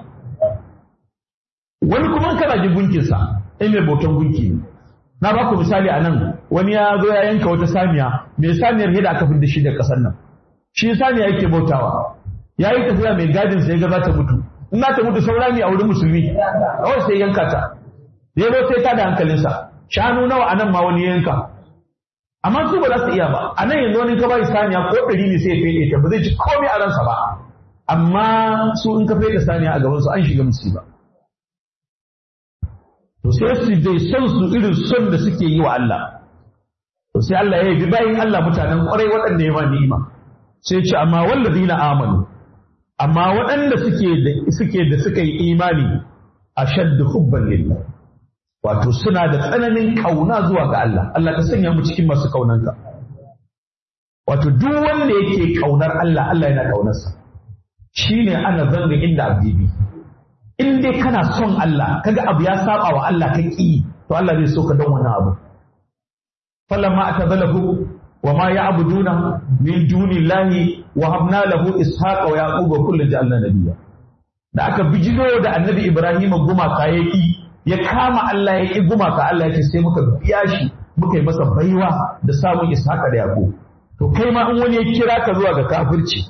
wani kuma ka zagi gunkinsa ai mai bautan gunki ne na ba ku misali a nan wani ya zo ya yanka wata saniya mai saniyar yadda aka fidda shi da ƙasar nan shi saniya yake bautawa ya yi tafiya mai gadin sai ga za ta mutu in za ta mutu saura ne a wurin musulmi kawai sai yanka ta ya zo sai ta da hankalinsa shanu nawa a nan ma wani yanka amma su ba za su iya ba a nan yanzu wani ka bai saniya ko ɗari ne sai ya fede ta ba zai ci komai a ransa ba amma su in ka fede saniya a gaban su an shiga musiba to sai su dai son su irin son da suke yi wa Allah to sai Allah ya yi bayin Allah mutanen kwarai waɗanda ya ma ni'ima sai ce amma wallazina amanu amma waɗanda suke da suke da suka yi imani ashaddu hubban lillah wato suna da tsananin kauna zuwa ga Allah Allah ka sanya mu cikin masu kaunanka wato duk wanda yake kaunar Allah Allah yana kaunarsa shine ana zanga inda abdibi in dai kana son Allah kaga abu ya saba wa Allah ka ki to Allah zai so ka dan wannan abu falamma atazalahu wa ma ya'buduna min dunillahi wa habna lahu ishaqa wa yaquba kullu ja'alna nabiyya da aka bijiro da annabi Ibrahim gumaka yaki ya kama Allah ya ƙi gumaka Allah ya ce sai muka biya shi muka yi masa baiwa da samun ishaqa da yaqub to kai ma in wani ya kira ka zuwa ga kafirci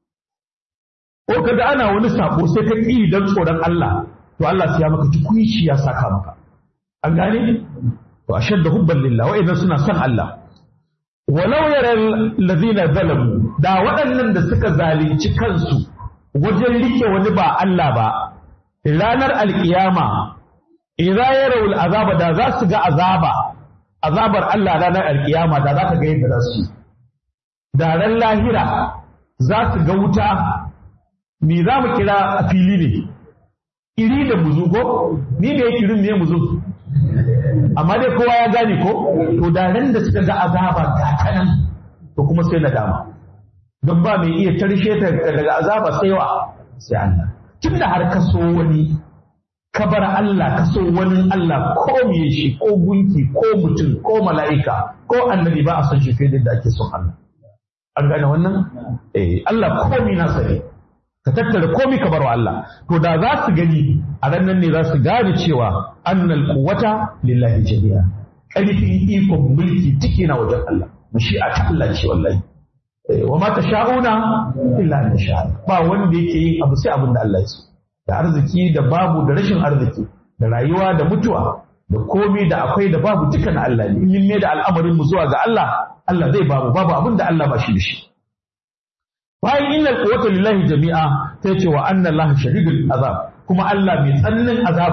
ko kaga ana wani sako sai ka ƙi dan tsoron Allah to Allah sai ya maka tukuici ya saka maka an gane to ashadda hubban lillah wa idan suna son Allah walau yara allazina zalamu da waɗannan da suka zalunci kansu wajen rike wani ba Allah ba ranar alkiyama idza yarawul azaba da za su ga azaba azabar Allah ranar alkiyama da za ka ga yadda za su da ran lahira za su ga wuta me za mu kira a fili ne iri da muzu ko ni da yake rin me muzu amma dai kowa ya gane ko to da ran da suka ga azaba ga kanan to kuma sai nadama don ba mai iya tarshe ta daga azaba sai wa sai Allah tunda har ka so wani ka bar Allah ka so wani Allah ko miye shi ko gunki ko mutum ko mala'ika ko annabi ba a son shi fiye da ake son Allah an gane wannan eh Allah komi na sani ka tattara komi ka barwa Allah to da za su gani a ranar ne za su gane cewa annal quwwata lillahi jami'a ƙarfin ikon mulki take na wajen Allah mashi'a ta Allah ce wallahi wa ma tasha'una illa an sha ba wanda yake yin abu sai abin da Allah ya so da arziki da babu da rashin arziki da rayuwa da mutuwa da komi da akwai da babu duka na Allah ne in ne da al'amarin mu zuwa ga Allah Allah zai babu babu abin da Allah ba shi da shi bayan innal quwwata lillahi jami'a sai ce wa anna Allah shadidul azab kuma Allah mai tsananin azaba ne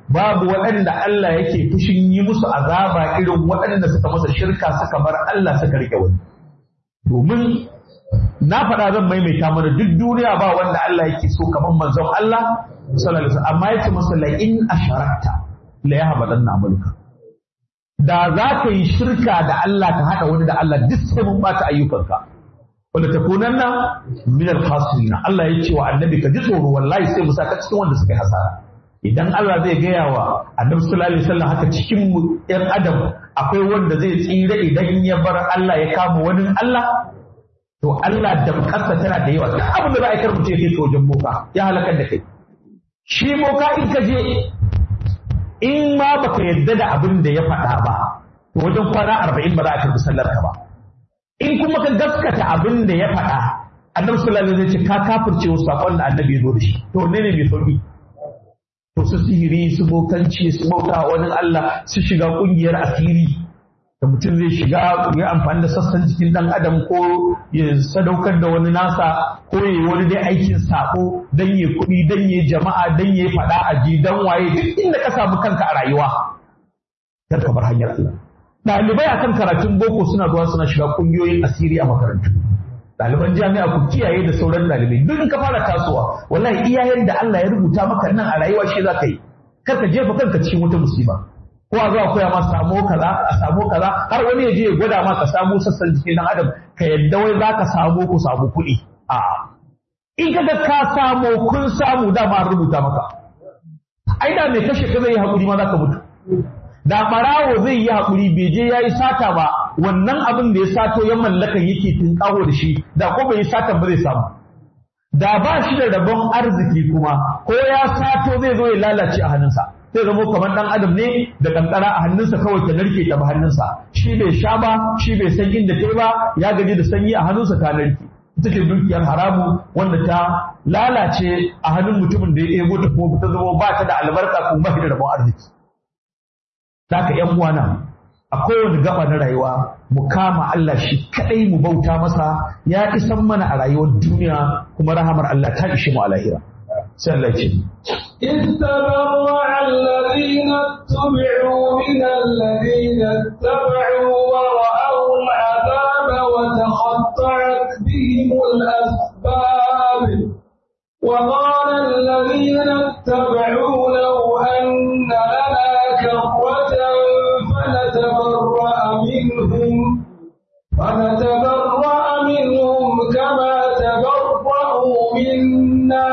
babu waɗanda Allah yake fushin yi musu azaba irin waɗanda suka masa shirka suka bar Allah suka rike wani domin na faɗa zan maimaita mana duk duniya ba wanda Allah yake so kamar manzon Allah sallallahu alaihi wasallam amma yace masa la in asharakta la yahbadanna amaluka da za ka yi shirka da Allah ka haɗa wani da Allah duk sai mun bata ayyukanka wanda ta kunan nan min al-khasirin Allah ya ce wa annabi ka ji tsoro wallahi sai mu saka cikin wanda suka yi hasara idan Allah zai gaya wa annabi sallallahu alaihi wasallam haka cikin mu ɗan adam akwai wanda zai tsira idan ya bar Allah ya kama wani Allah to Allah da kasa tana da yawa duk abin da za a karbuce kai to wajen boka ya halakar da kai shi boka in ka je in ma baka yadda da abin da ya faɗa ba to wajen kwana arba'in ba za a karbi sallar ka ba in kuma ka gaskata abin da ya faɗa annabi sallallahu alaihi wasallam ya ce ka kafirce wasu sakon da annabi ya zo da shi to ne ne mai sauki to su sihiri su bokanci su bauta wani Allah su shiga kungiyar asiri da mutum zai shiga ya amfani da sassan jikin dan adam ko ya sadaukar da wani nasa ko ya yi wani dai aikin sako dan ya kuɗi dan ya jama'a dan ya faɗa a ji dan waye duk inda ka samu kanka a rayuwa kar ka bar hanyar Allah ɗalibai akan karatun boko suna zuwa suna shiga kungiyoyin asiri a makarantu ɗaliban jami'a ku kiyaye da sauran ɗalibai duk in ka fara tasowa wallahi iyayen da Allah ya rubuta maka nan a rayuwa shi za ka yi kar ka jefa kanka cikin wata musiba ko a zuwa koya ma samu kaza a samu kaza har wani ya je ya gwada ma ka samu sassan jikin dan adam ka yadda wai za ka samu ku samu kuɗi a in ka ga ka samu kun samu dama an rubuta maka ai da mai kashe ka zai yi haƙuri ma za ka mutu da ɓarawo zai yi haƙuri bai je ya yi sata ba wannan abin da ya sato ya mallaka yake tunƙaho da shi da ko bai yi satan ba zai samu da ba shi da rabon arziki kuma ko ya sato zai zo ya lalace a hannunsa zai zama kamar ɗan adam ne da kankara a hannunsa kawai ta narke ta ba hannunsa shi bai sha ba shi bai san inda ta ba ya gaji da sanyi a hannunsa ta narke ita ce dukiyar haramu wanda ta lalace a hannun mutumin da ya ebo ta kuma ta zama ba ta da albarka kuma ba shi da rabon arziki Zaka ‘yan uwana a kowane gaba na rayuwa mu kama Allah shi kaɗai mu bauta masa ya isan mana a rayuwar duniya kuma rahamar Allah ta ishe mu a lahira. Sai Allah ce. إذ تبرع الذين اتبعوا من الذين اتبعوا ورأوا العذاب وتقطعت بهم الأسباب وقال الذين اتبعوا لو أن لنا كرة فنتبرأ منهم فنتبرأ منهم كما تبرأوا منا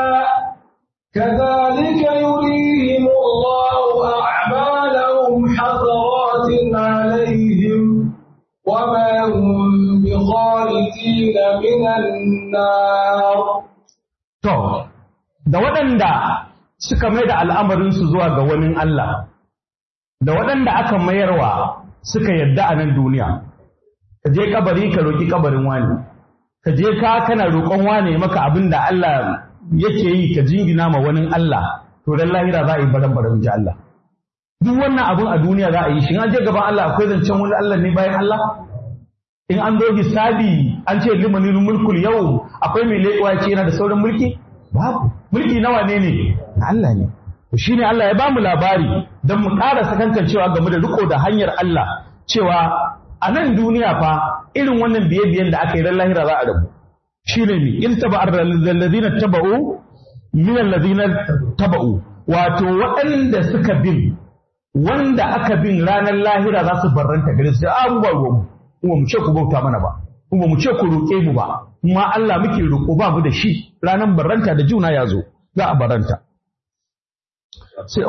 كذلك يريهم الله أعمالهم حسرات عليهم وما هم بخارجين من النار To, da waɗanda suka mai da al'amarinsu zuwa ga wani Allah, da waɗanda aka mayarwa suka yadda a nan duniya, ka je kabari ka roƙi kabarin wani, ka je ka kana roƙon wani maka abin da Allah yake yi ka jingina ma wani Allah, to dan lahira za a yi baran baran ji Allah. Duk wannan abin a duniya za a yi shi, an je gaban Allah akwai zancen wani Allah ne bayan Allah? in an zo hisabi an ce limanin mulkul yau akwai mai leƙuwa ce yana da sauran mulki babu mulki nawa ne ne na Allah ne to shine Allah ya bamu labari don mu ƙara sakankan cewa game da riko da hanyar Allah cewa a nan duniya fa irin wannan biye-biyen da aka yi ran lahira za a rabu shine ne in taba alladhina taba'u min alladhina taba'u wato waɗanda suka bin wanda aka bin ranar lahira za su barranta gare su a ba ruwanmu kuma mu ce ku bauta mana ba kuma mu ce ku roƙe mu ba kuma Allah muke roƙo ba mu da shi ranar barranta da juna ya zo za a barranta sai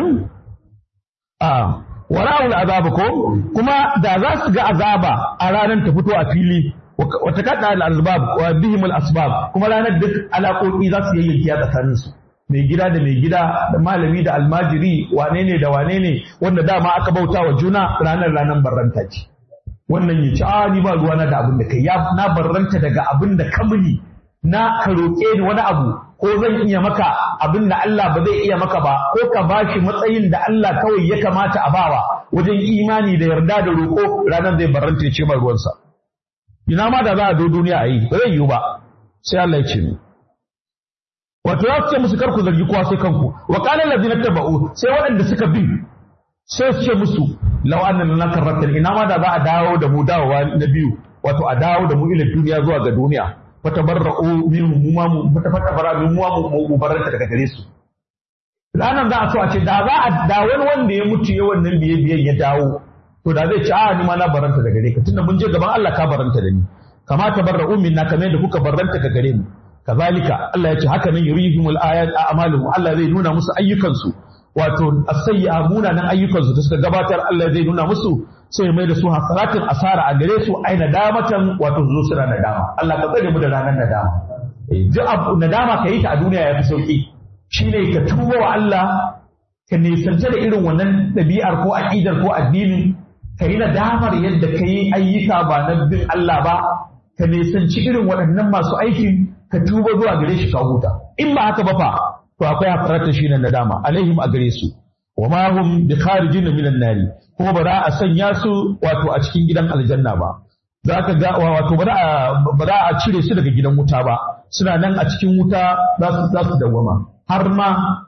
a wara'ul azaba ko kuma da za su ga azaba a ranar ta fito a fili wata kada al asbab wa bihim al asbab kuma ranar duk alaƙoƙi za su yayyanki a tsakanin su mai gida da mai gida da malami da almajiri wane ne da wane ne wanda dama aka bauta wa juna ranar ranar barranta ce wannan ya ci a ni ba ruwana da abin da kai ya na barranta daga abin da ka muni na ka roƙe ni wani abu ko zan iya maka abin da Allah ba zai iya maka ba ko ka bashi matsayin da Allah kawai ya kamata a bawa wajen imani da yarda da roƙo ranar zai barranta ya ce ba ruwansa ina ma da za a zo duniya a yi ba zai yiwu ba sai Allah ya ce ni wato ya ce musu karku zargi kowa sai kanku wa qala allazina tabau sai waɗanda suka bi sai su ce musu law anna lana karratan ina ma da za a dawo da mu dawowa na biyu wato a dawo da mu ila duniya zuwa ga duniya fatabarra'u minhum mu ma mu fatabarra min mu mu mu barranta daga gare su ranar za a so a ce da za a da wani wanda ya mutu ya wannan biye biyen ya dawo to da zai ce a ni ma na baranta da gare ka tunda mun je gaban Allah ka baranta da ni kama tabarra'u minna kamar yadda kuka baranta daga gare mu kazalika Allah ya ce haka nan yurihimul ayat a'maluhum Allah zai nuna musu ayyukansu wato asayya munanan ayyukansu da suka gabatar Allah zai nuna musu sai mai da su hasaratin asara a gare su ai nadamatan wato zo suna nadama Allah ka tsare mu da ranar nadama eh duk abu nadama ka yi ta a duniya ya fi sauki shine ka tuba wa Allah ka nisanta da irin wannan ɗabi'ar ko aƙidar ko addinin ka yi nadamar yadda ka yi ayyuka ba na bin Allah ba ka nisanci irin waɗannan masu aikin ka tuba zuwa gare shi ka huta in ba haka ba fa to akwai hafarata shi na nadama alaihim a gare su wa ma hum bi kharijin minan nari kuma ba za a sanya su wato a cikin gidan aljanna ba za ka ga wato ba za a cire su daga gidan wuta ba suna nan a cikin wuta za su za su dawwama har ma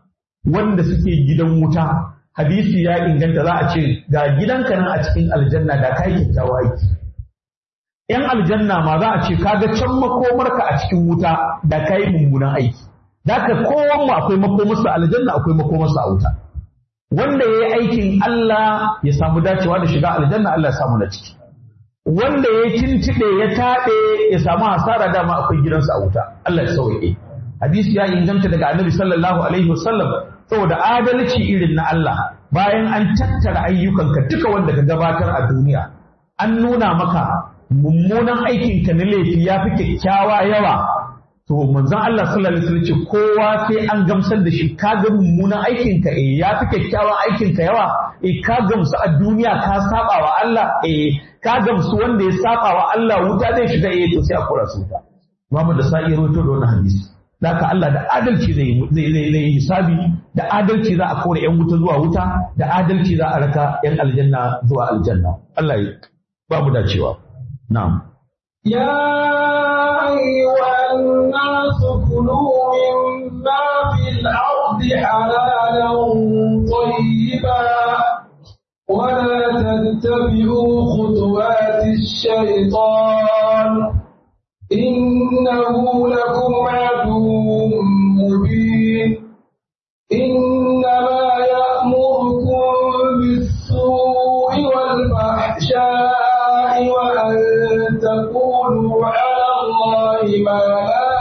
wanda suke gidan wuta hadisi ya inganta za a ce ga gidanka nan a cikin aljanna da kai kyakkyawa aiki ‘yan aljanna ma za a ce kaga can makomarka a cikin wuta da ka yi mummunan aiki. Da ka kowan mu akwai makomarsa aljanna akwai makomarsa a wuta. Wanda ya yi aikin Allah ya samu dacewa da shiga aljanna Allah ya samu na ciki. Wanda ya tintiɗe ya taɗe ya samu hasara dama akwai gidansa a wuta. Allah ya sauke. Hadisi ya inganta daga Annabi sallallahu alaihi wasallam saboda adalci irin na Allah bayan an tattara ayyukanka duka wanda ka gabatar a duniya an nuna maka mummunan aikinka na laifi ya fi kyakkyawa yawa to manzon Allah sallallahu alaihi wasallam ce kowa sai an gamsar da shi ka ga mummunan aikinka eh ya fi kyakkyawan aikinka yawa eh ka gamsu a duniya ka saba wa Allah eh ka gamsu wanda ya saba wa Allah wuta zai shiga eh to sai a kora su wuta Muhammad da sa'i rawaito da wannan hadisi Daka Allah da adalci zai zai zai hisabi da adalci za a kore yan wuta zuwa wuta da adalci za a raka yan aljanna zuwa aljanna Allah ya ba mu dacewa نعم يا أيها الناس كلوا مما في الأرض حلالا طيبا ولا تتبعوا خطوات الشيطان إنه لكم عدو مبين إنما يأمركم بالسوء والفحشاء وأن تقولوا على الله ما لا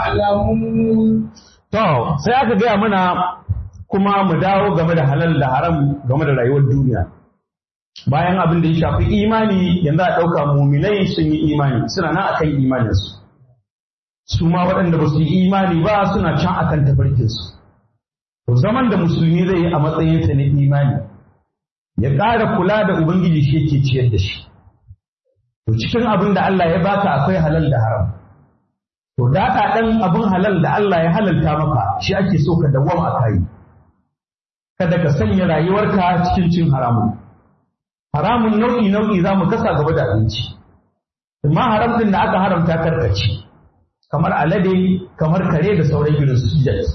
تعلمون To, sai aka gaya mana kuma mu dawo game da halal da haram game da rayuwar duniya. Bayan abin da ya shafi imani yanzu a ɗauka muminai sun yi imani suna nan akan imaninsu. Su ma waɗanda ba su yi imani ba suna can akan tafarkinsu. To zaman da musulmi zai yi a matsayinsa na imani ya ƙara kula da Ubangiji shi yake ciyar da shi. To cikin abin da Allah ya baka akwai halal da haram. To daɗa ɗan abin halal da Allah ya halalta maka shi ake so ka dawwama a kayi. Kada ka sanya rayuwarka cikin cin haramun. Haramun nau'i nau'i za mu kasa gaba da abinci. Amma haram ɗin da aka haramta karkaci. Kamar alade, kamar kare da sauran irin su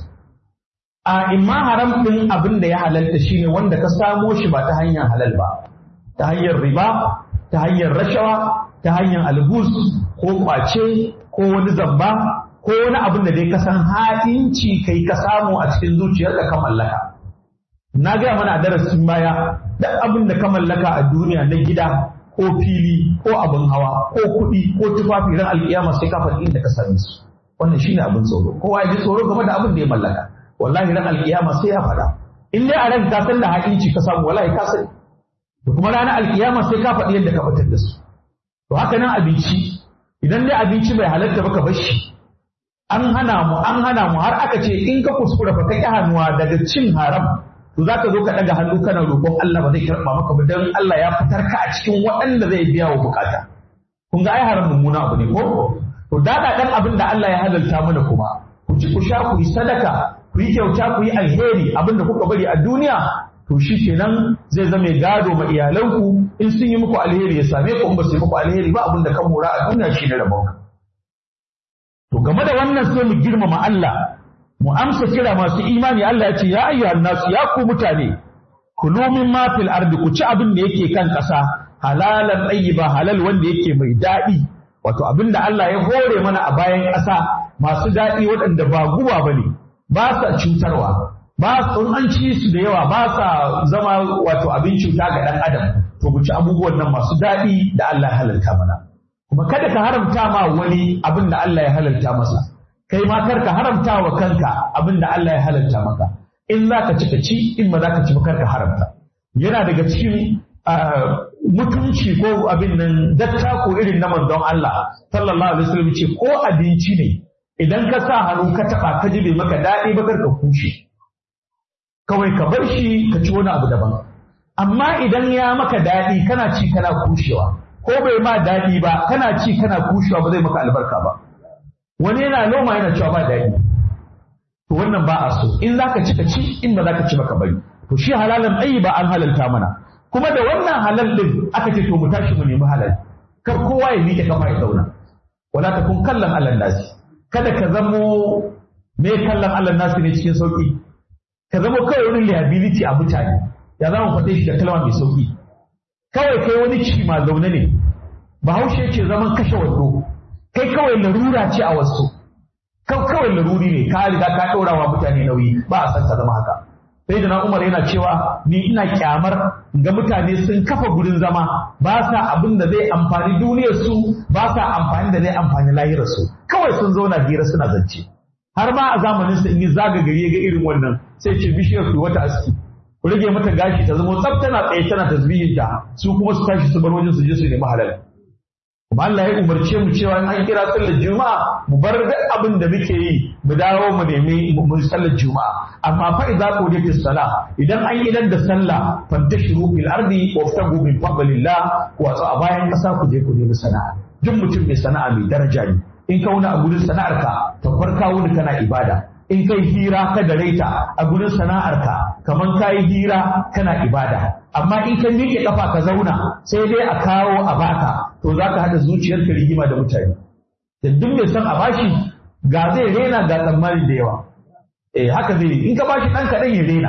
A imma haram ɗin abin da ya halalta shine wanda ka samo shi ba ta hanyar halal ba. Ta hanyar riba, ta hanyar rashawa, ta hanyar albus ko kwace ko wani zamba ko wani abin da dai ka san ha'inci kai ka samu a cikin zuciyar da ka mallaka. Na gaya mana a darasin baya duk abin da ka mallaka a duniya na gida ko fili ko abin hawa ko kuɗi ko tufafi ran alƙiyama sai ka faɗi inda ka same su. Wannan shine abin tsoro. Kowa ya ji tsoro game da abin da ya mallaka. Wallahi ran alƙiyama sai ya faɗa. In dai a ran ka san da ha'inci ka samu wallahi ka sani. Da kuma ranar alƙiyama sai ka faɗi yadda ka fitar da su. To haka nan abinci idan dai abinci bai halatta ba ka bar shi an hana mu an hana mu har aka ce in ka kuskura fa ka hannuwa daga cin haram to za ka zo ka daga hannu kana roƙon Allah ba zai karɓa maka ba dan Allah ya fitar ka a cikin waɗanda zai biya wa bukata kun ga ai haram mummuna abu ne ko to dada dan abin da Allah ya halalta mana kuma ku ci ku sha ku yi sadaka ku yi kyauta ku yi alheri abin da kuka bari a duniya to shi kenan zai zama gado ma iyalanku in sun yi muku alheri ya same ku in ba su yi muku alheri ba abin da kan mora a duniya shi ne rabon to game da wannan sai mu girmama Allah mu amsa kira masu imani Allah ya ce ya ayyuhan nasu ya ku mutane kulu min ma fil ardi ku ci abin da yake kan ƙasa halalan ba halal wanda yake mai daɗi wato abin da Allah ya hore mana a bayan ƙasa masu daɗi waɗanda ba guba bane ba sa cutarwa ba su an ci su da yawa ba sa zama wato abin cuta ga ɗan adam to mu ci abubuwan nan masu daɗi da Allah ya halalta mana kuma kada ka haramta ma wani abin da Allah ya halalta masa kai ma kar ka haramta wa kanka abin da Allah ya halalta maka in za ka ci ka ci in ba za ka ci ba kar ka haramta yana daga cikin mutunci ko abin nan datta ko irin na manzon Allah sallallahu alaihi wasallam ce ko abinci ne idan ka sa hannu ka taba ka ji bai maka daɗi ba kar ka kushe kawai ka bar shi ka ci wani abu daban amma idan ya maka daɗi kana ci kana kushewa ko bai ma daɗi ba kana ci kana kushewa ba zai maka albarka ba wani yana noma yana cewa ba daɗi to wannan ba a so in za ka ci ka ci in ba za ka ci ba ka bari to shi halalan ɗayi ba an halalta mana kuma da wannan halal ɗin aka ce to mu tashi mu nemi halal kar kowa ya miƙe kafa ya zauna wala ta kun kallon allan nasi kada ka zamo me kallon allan nasi ne cikin sauƙi ka zamo kawai wani liability a mutane ya za mu faɗe shi da kalma mai sauƙi kawai kai wani ciki ma zaune ne bahaushe ce zaman kashe wando kai kawai larura ce a wasu kawai laruri ne ka riga ka ɗora wa mutane nauyi ba a san ka zama haka sai da umar yana cewa ni ina kyamar ga mutane sun kafa gurin zama ba sa abin da zai amfani duniyar su ba sa amfani da zai amfani lahirar su kawai sun zauna hira suna zance har ma a zamanin sa in yi zaga gari ga irin wannan sai ce bishiyar ku wata aski ku rage mata gashi ta zama tsaf tana tsaye tana tasbihin ta su kuma su tashi su bar wajen su je su nemi halal kuma Allah ya umarce mu cewa in an kira sallar juma'a mu bar duk abin da muke yi mu dawo mu nemi mu sallar juma'a amma fa idza qudiyatis sala idan an yi dan da sallah fantashiru fil ardi waftagu min fadlillah wato a bayan kasa ku je ku nemi sana'a duk mutum mai sana'a mai daraja ne in ka wuni a gurin sana'arka ta farka wuni kana ibada in kai hira ka da raita a gurin sana'arka kaman ka yi hira kana ibada amma in ka miƙe kafa ka zauna sai dai a kawo a baka to za ka haɗa zuciyarka rigima da mutane da duk mai son a bashi ga zai rena ga tsammani da yawa eh haka zai yi in ka bashi ɗan kaɗan ya rena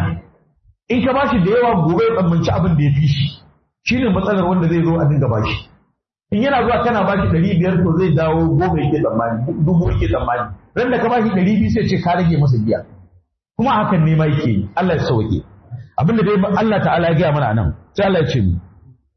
in ka bashi da yawa gobe ya tsammanci abin da ya fi shi shine matsalar wanda zai zo a dinga bashi in yana zuwa kana bashi ɗari biyar to zai dawo goma yake tsammani dubu yake tsammani ran da ka bashi ɗari biyu sai ce ka rage masa biya kuma hakan ne ma yake yi Allah ya sauke abinda dai Allah ta'ala ya gaya mana nan sai Allah ya ce mu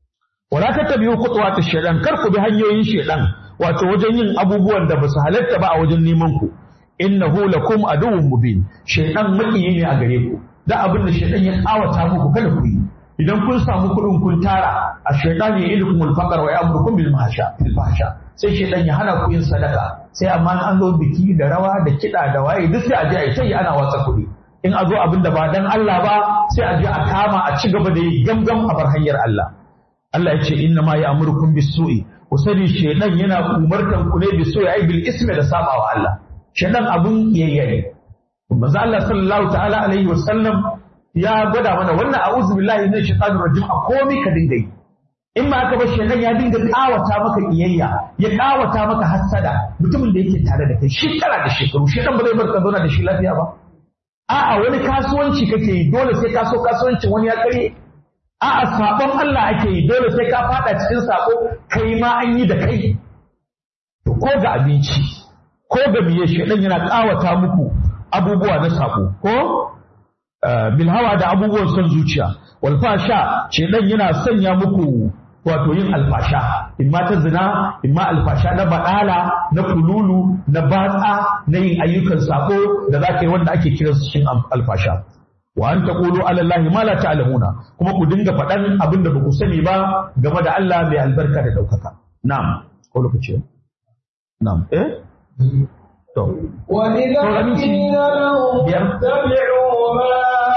wala tattabi'u khutuwatish shaytan kar ku bi hanyoyin shaytan wato wajen yin abubuwan da basu halatta ba a wajen neman ku innahu lakum aduwwun mubin shaytan makiyi ne a gare ku da abin da shaytan ya kawata muku kada ku yi idan kun samu kuɗin kun tara a shaytan ya ilukum al-faqr wa ya'murukum bil mahsha bil fahsha sai shaytan ya hana ku yin sadaka sai amma an zo biki da rawa da kiɗa da waye duk sai a je a yi sai ana watsa kuɗi in a zo abin da ba dan Allah ba sai a je a kama a ci gaba da yi gamgam a bar hanyar Allah Allah ya ce inna ma ya'murukum bis-su'i ku sani shedan yana umartan ku ne bis-su'i ai bil ismi da sabawa Allah shedan abun yayyaye manzo Allah sallallahu ta'ala alaihi wa sallam ya gwada mana wannan a'udhu billahi minash shaitanir rajim a komai ka dinga yi in ma aka bar shedan ya dinga kawata maka iyayya ya kawata maka hassada mutumin da yake tare da kai shekara da shekaru shedan ba zai bar ka zauna da shi lafiya ba a'a wani kasuwanci kake yi dole sai ka so kasuwancin wani ya kare a'a sabon Allah ake yi dole sai ka fada cikin sako kai ma an yi da kai to ko ga abinci ko ga miye shedan yana kawata muku abubuwa na sako ko bil hawa da abubuwan son zuciya wal fasha shedan yana sanya muku wato yin alfasha imma ta zina imma alfasha na baɗala na kululu na batsa na yin ayyukan sako da za ka yi wanda ake kiran su cikin alfasha wa an taqulu ala allahi ma la ta'lamuna kuma ku dinga faɗan abin da baku sani ba game da Allah mai albarka da daukaka na'am ko lokaci na'am eh to وإذا قيل لهم اتبعوا ما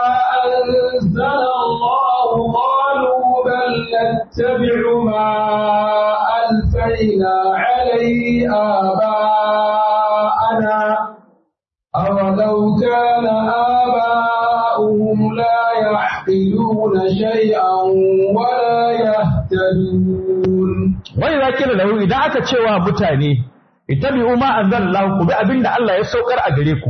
أنزل الله قالوا بل نتبع ما ألفينا عليه آباءنا أولو كان آباؤهم لا يحقلون شيئا ولا يهتدون وإذا قيل له إذا aka cewa mutane ittabi'u ma anzalallahu ku bi abinda Allah ya saukar a gare ku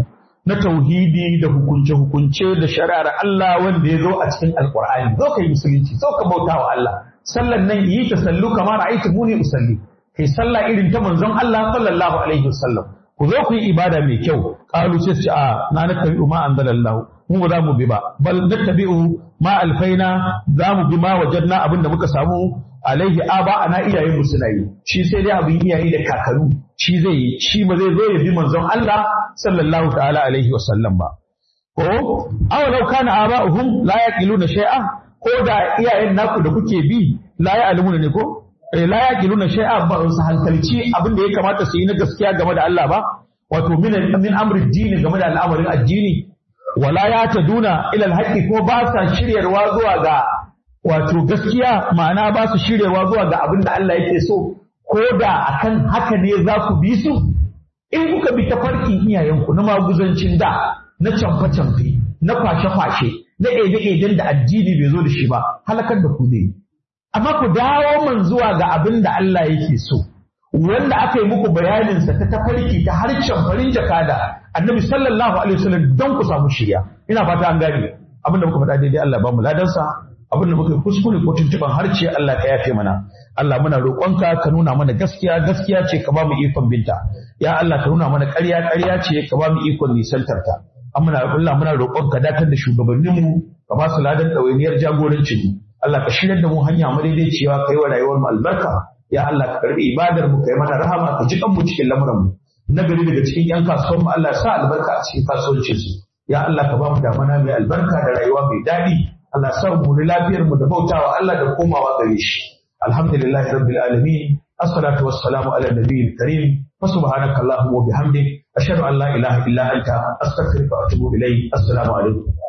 na tauhidi da hukunce-hukunce da shari'ar Allah wanda ya zo a cikin alkur'ani zo ka yi musulunci zo ka bauta wa Allah sallan nan yi ta sallu kamar ra'aytu muni usalli kai sallah irin ta manzon Allah sallallahu alaihi wasallam ku zo ku yi ibada mai kyau qalu sai su a na nattabi'u ma anzalallahu mu ba za mu bi ba bal nattabi'u ma alfaina za mu bi ma wajadna abinda muka samu alaihi aba ana iyayen mu suna yi shi sai dai abin iyaye da kakanu shi zai yi shi ba zai zo ya bi manzon Allah sallallahu ta'ala alaihi wasallam ba ko aw law kana aba'uhum la yaqiluna shay'a ko da iyayen naku da kuke bi la ya'lamuna ne ko la yaqiluna shay'a ba su hankalci abin da ya kamata su yi na gaskiya game da Allah ba wato min min amri dini game da al'amarin addini wala ya taduna ila alhaqi ko ba sa shiryarwa zuwa ga wato gaskiya ma'ana ba su shiryarwa zuwa ga abin da Allah yake so ko da akan haka ne za ku bi su in kuka bi tafarkin iyayenku na maguzancin da na camfe-camfe na kwashe-kwashe na ede-eden da addini bai zo da shi ba halakar da ku ne amma ku dawo man zuwa ga abin da Allah yake so wanda aka yi muku bayaninsa ta tafarki ta harshen farin jakada annabi sallallahu alaihi wasallam don ku samu shirya ina fata an gane abin da muka faɗa daidai Allah ba mu ladansa abin da muka yi kuskure ko tuntuban harce Allah ka yafe mana Allah muna roƙonka ka nuna mana gaskiya gaskiya ce ka ba mu ikon binta ya Allah ka nuna mana ƙarya ƙarya ce ka ba mu ikon nisantar ta amma Allah muna roƙonka dakatar da shugabanninmu ka ba su ladan ɗawainiyar jagorancin mu Allah ka shirya da mu hanya madaidaiciya kai wa rayuwar mu albarka ya Allah ka karbi ibadar mu kai mana rahama ka ji mu cikin lamuran mu nagari daga cikin yan kasuwan mu Allah sa albarka a cikin kasuwancin su ya Allah ka ba mu damana mai albarka da rayuwa mai daɗi Allah sa mu da lafiyar mu da bautawa Allah da komawa gare shi alhamdulillahi rabbil alamin assalatu wassalamu ala nabiyil karim wa subhanaka allahumma wa bihamdik ashhadu an la ilaha illa anta astaghfiruka wa atubu ilayk assalamu alaikum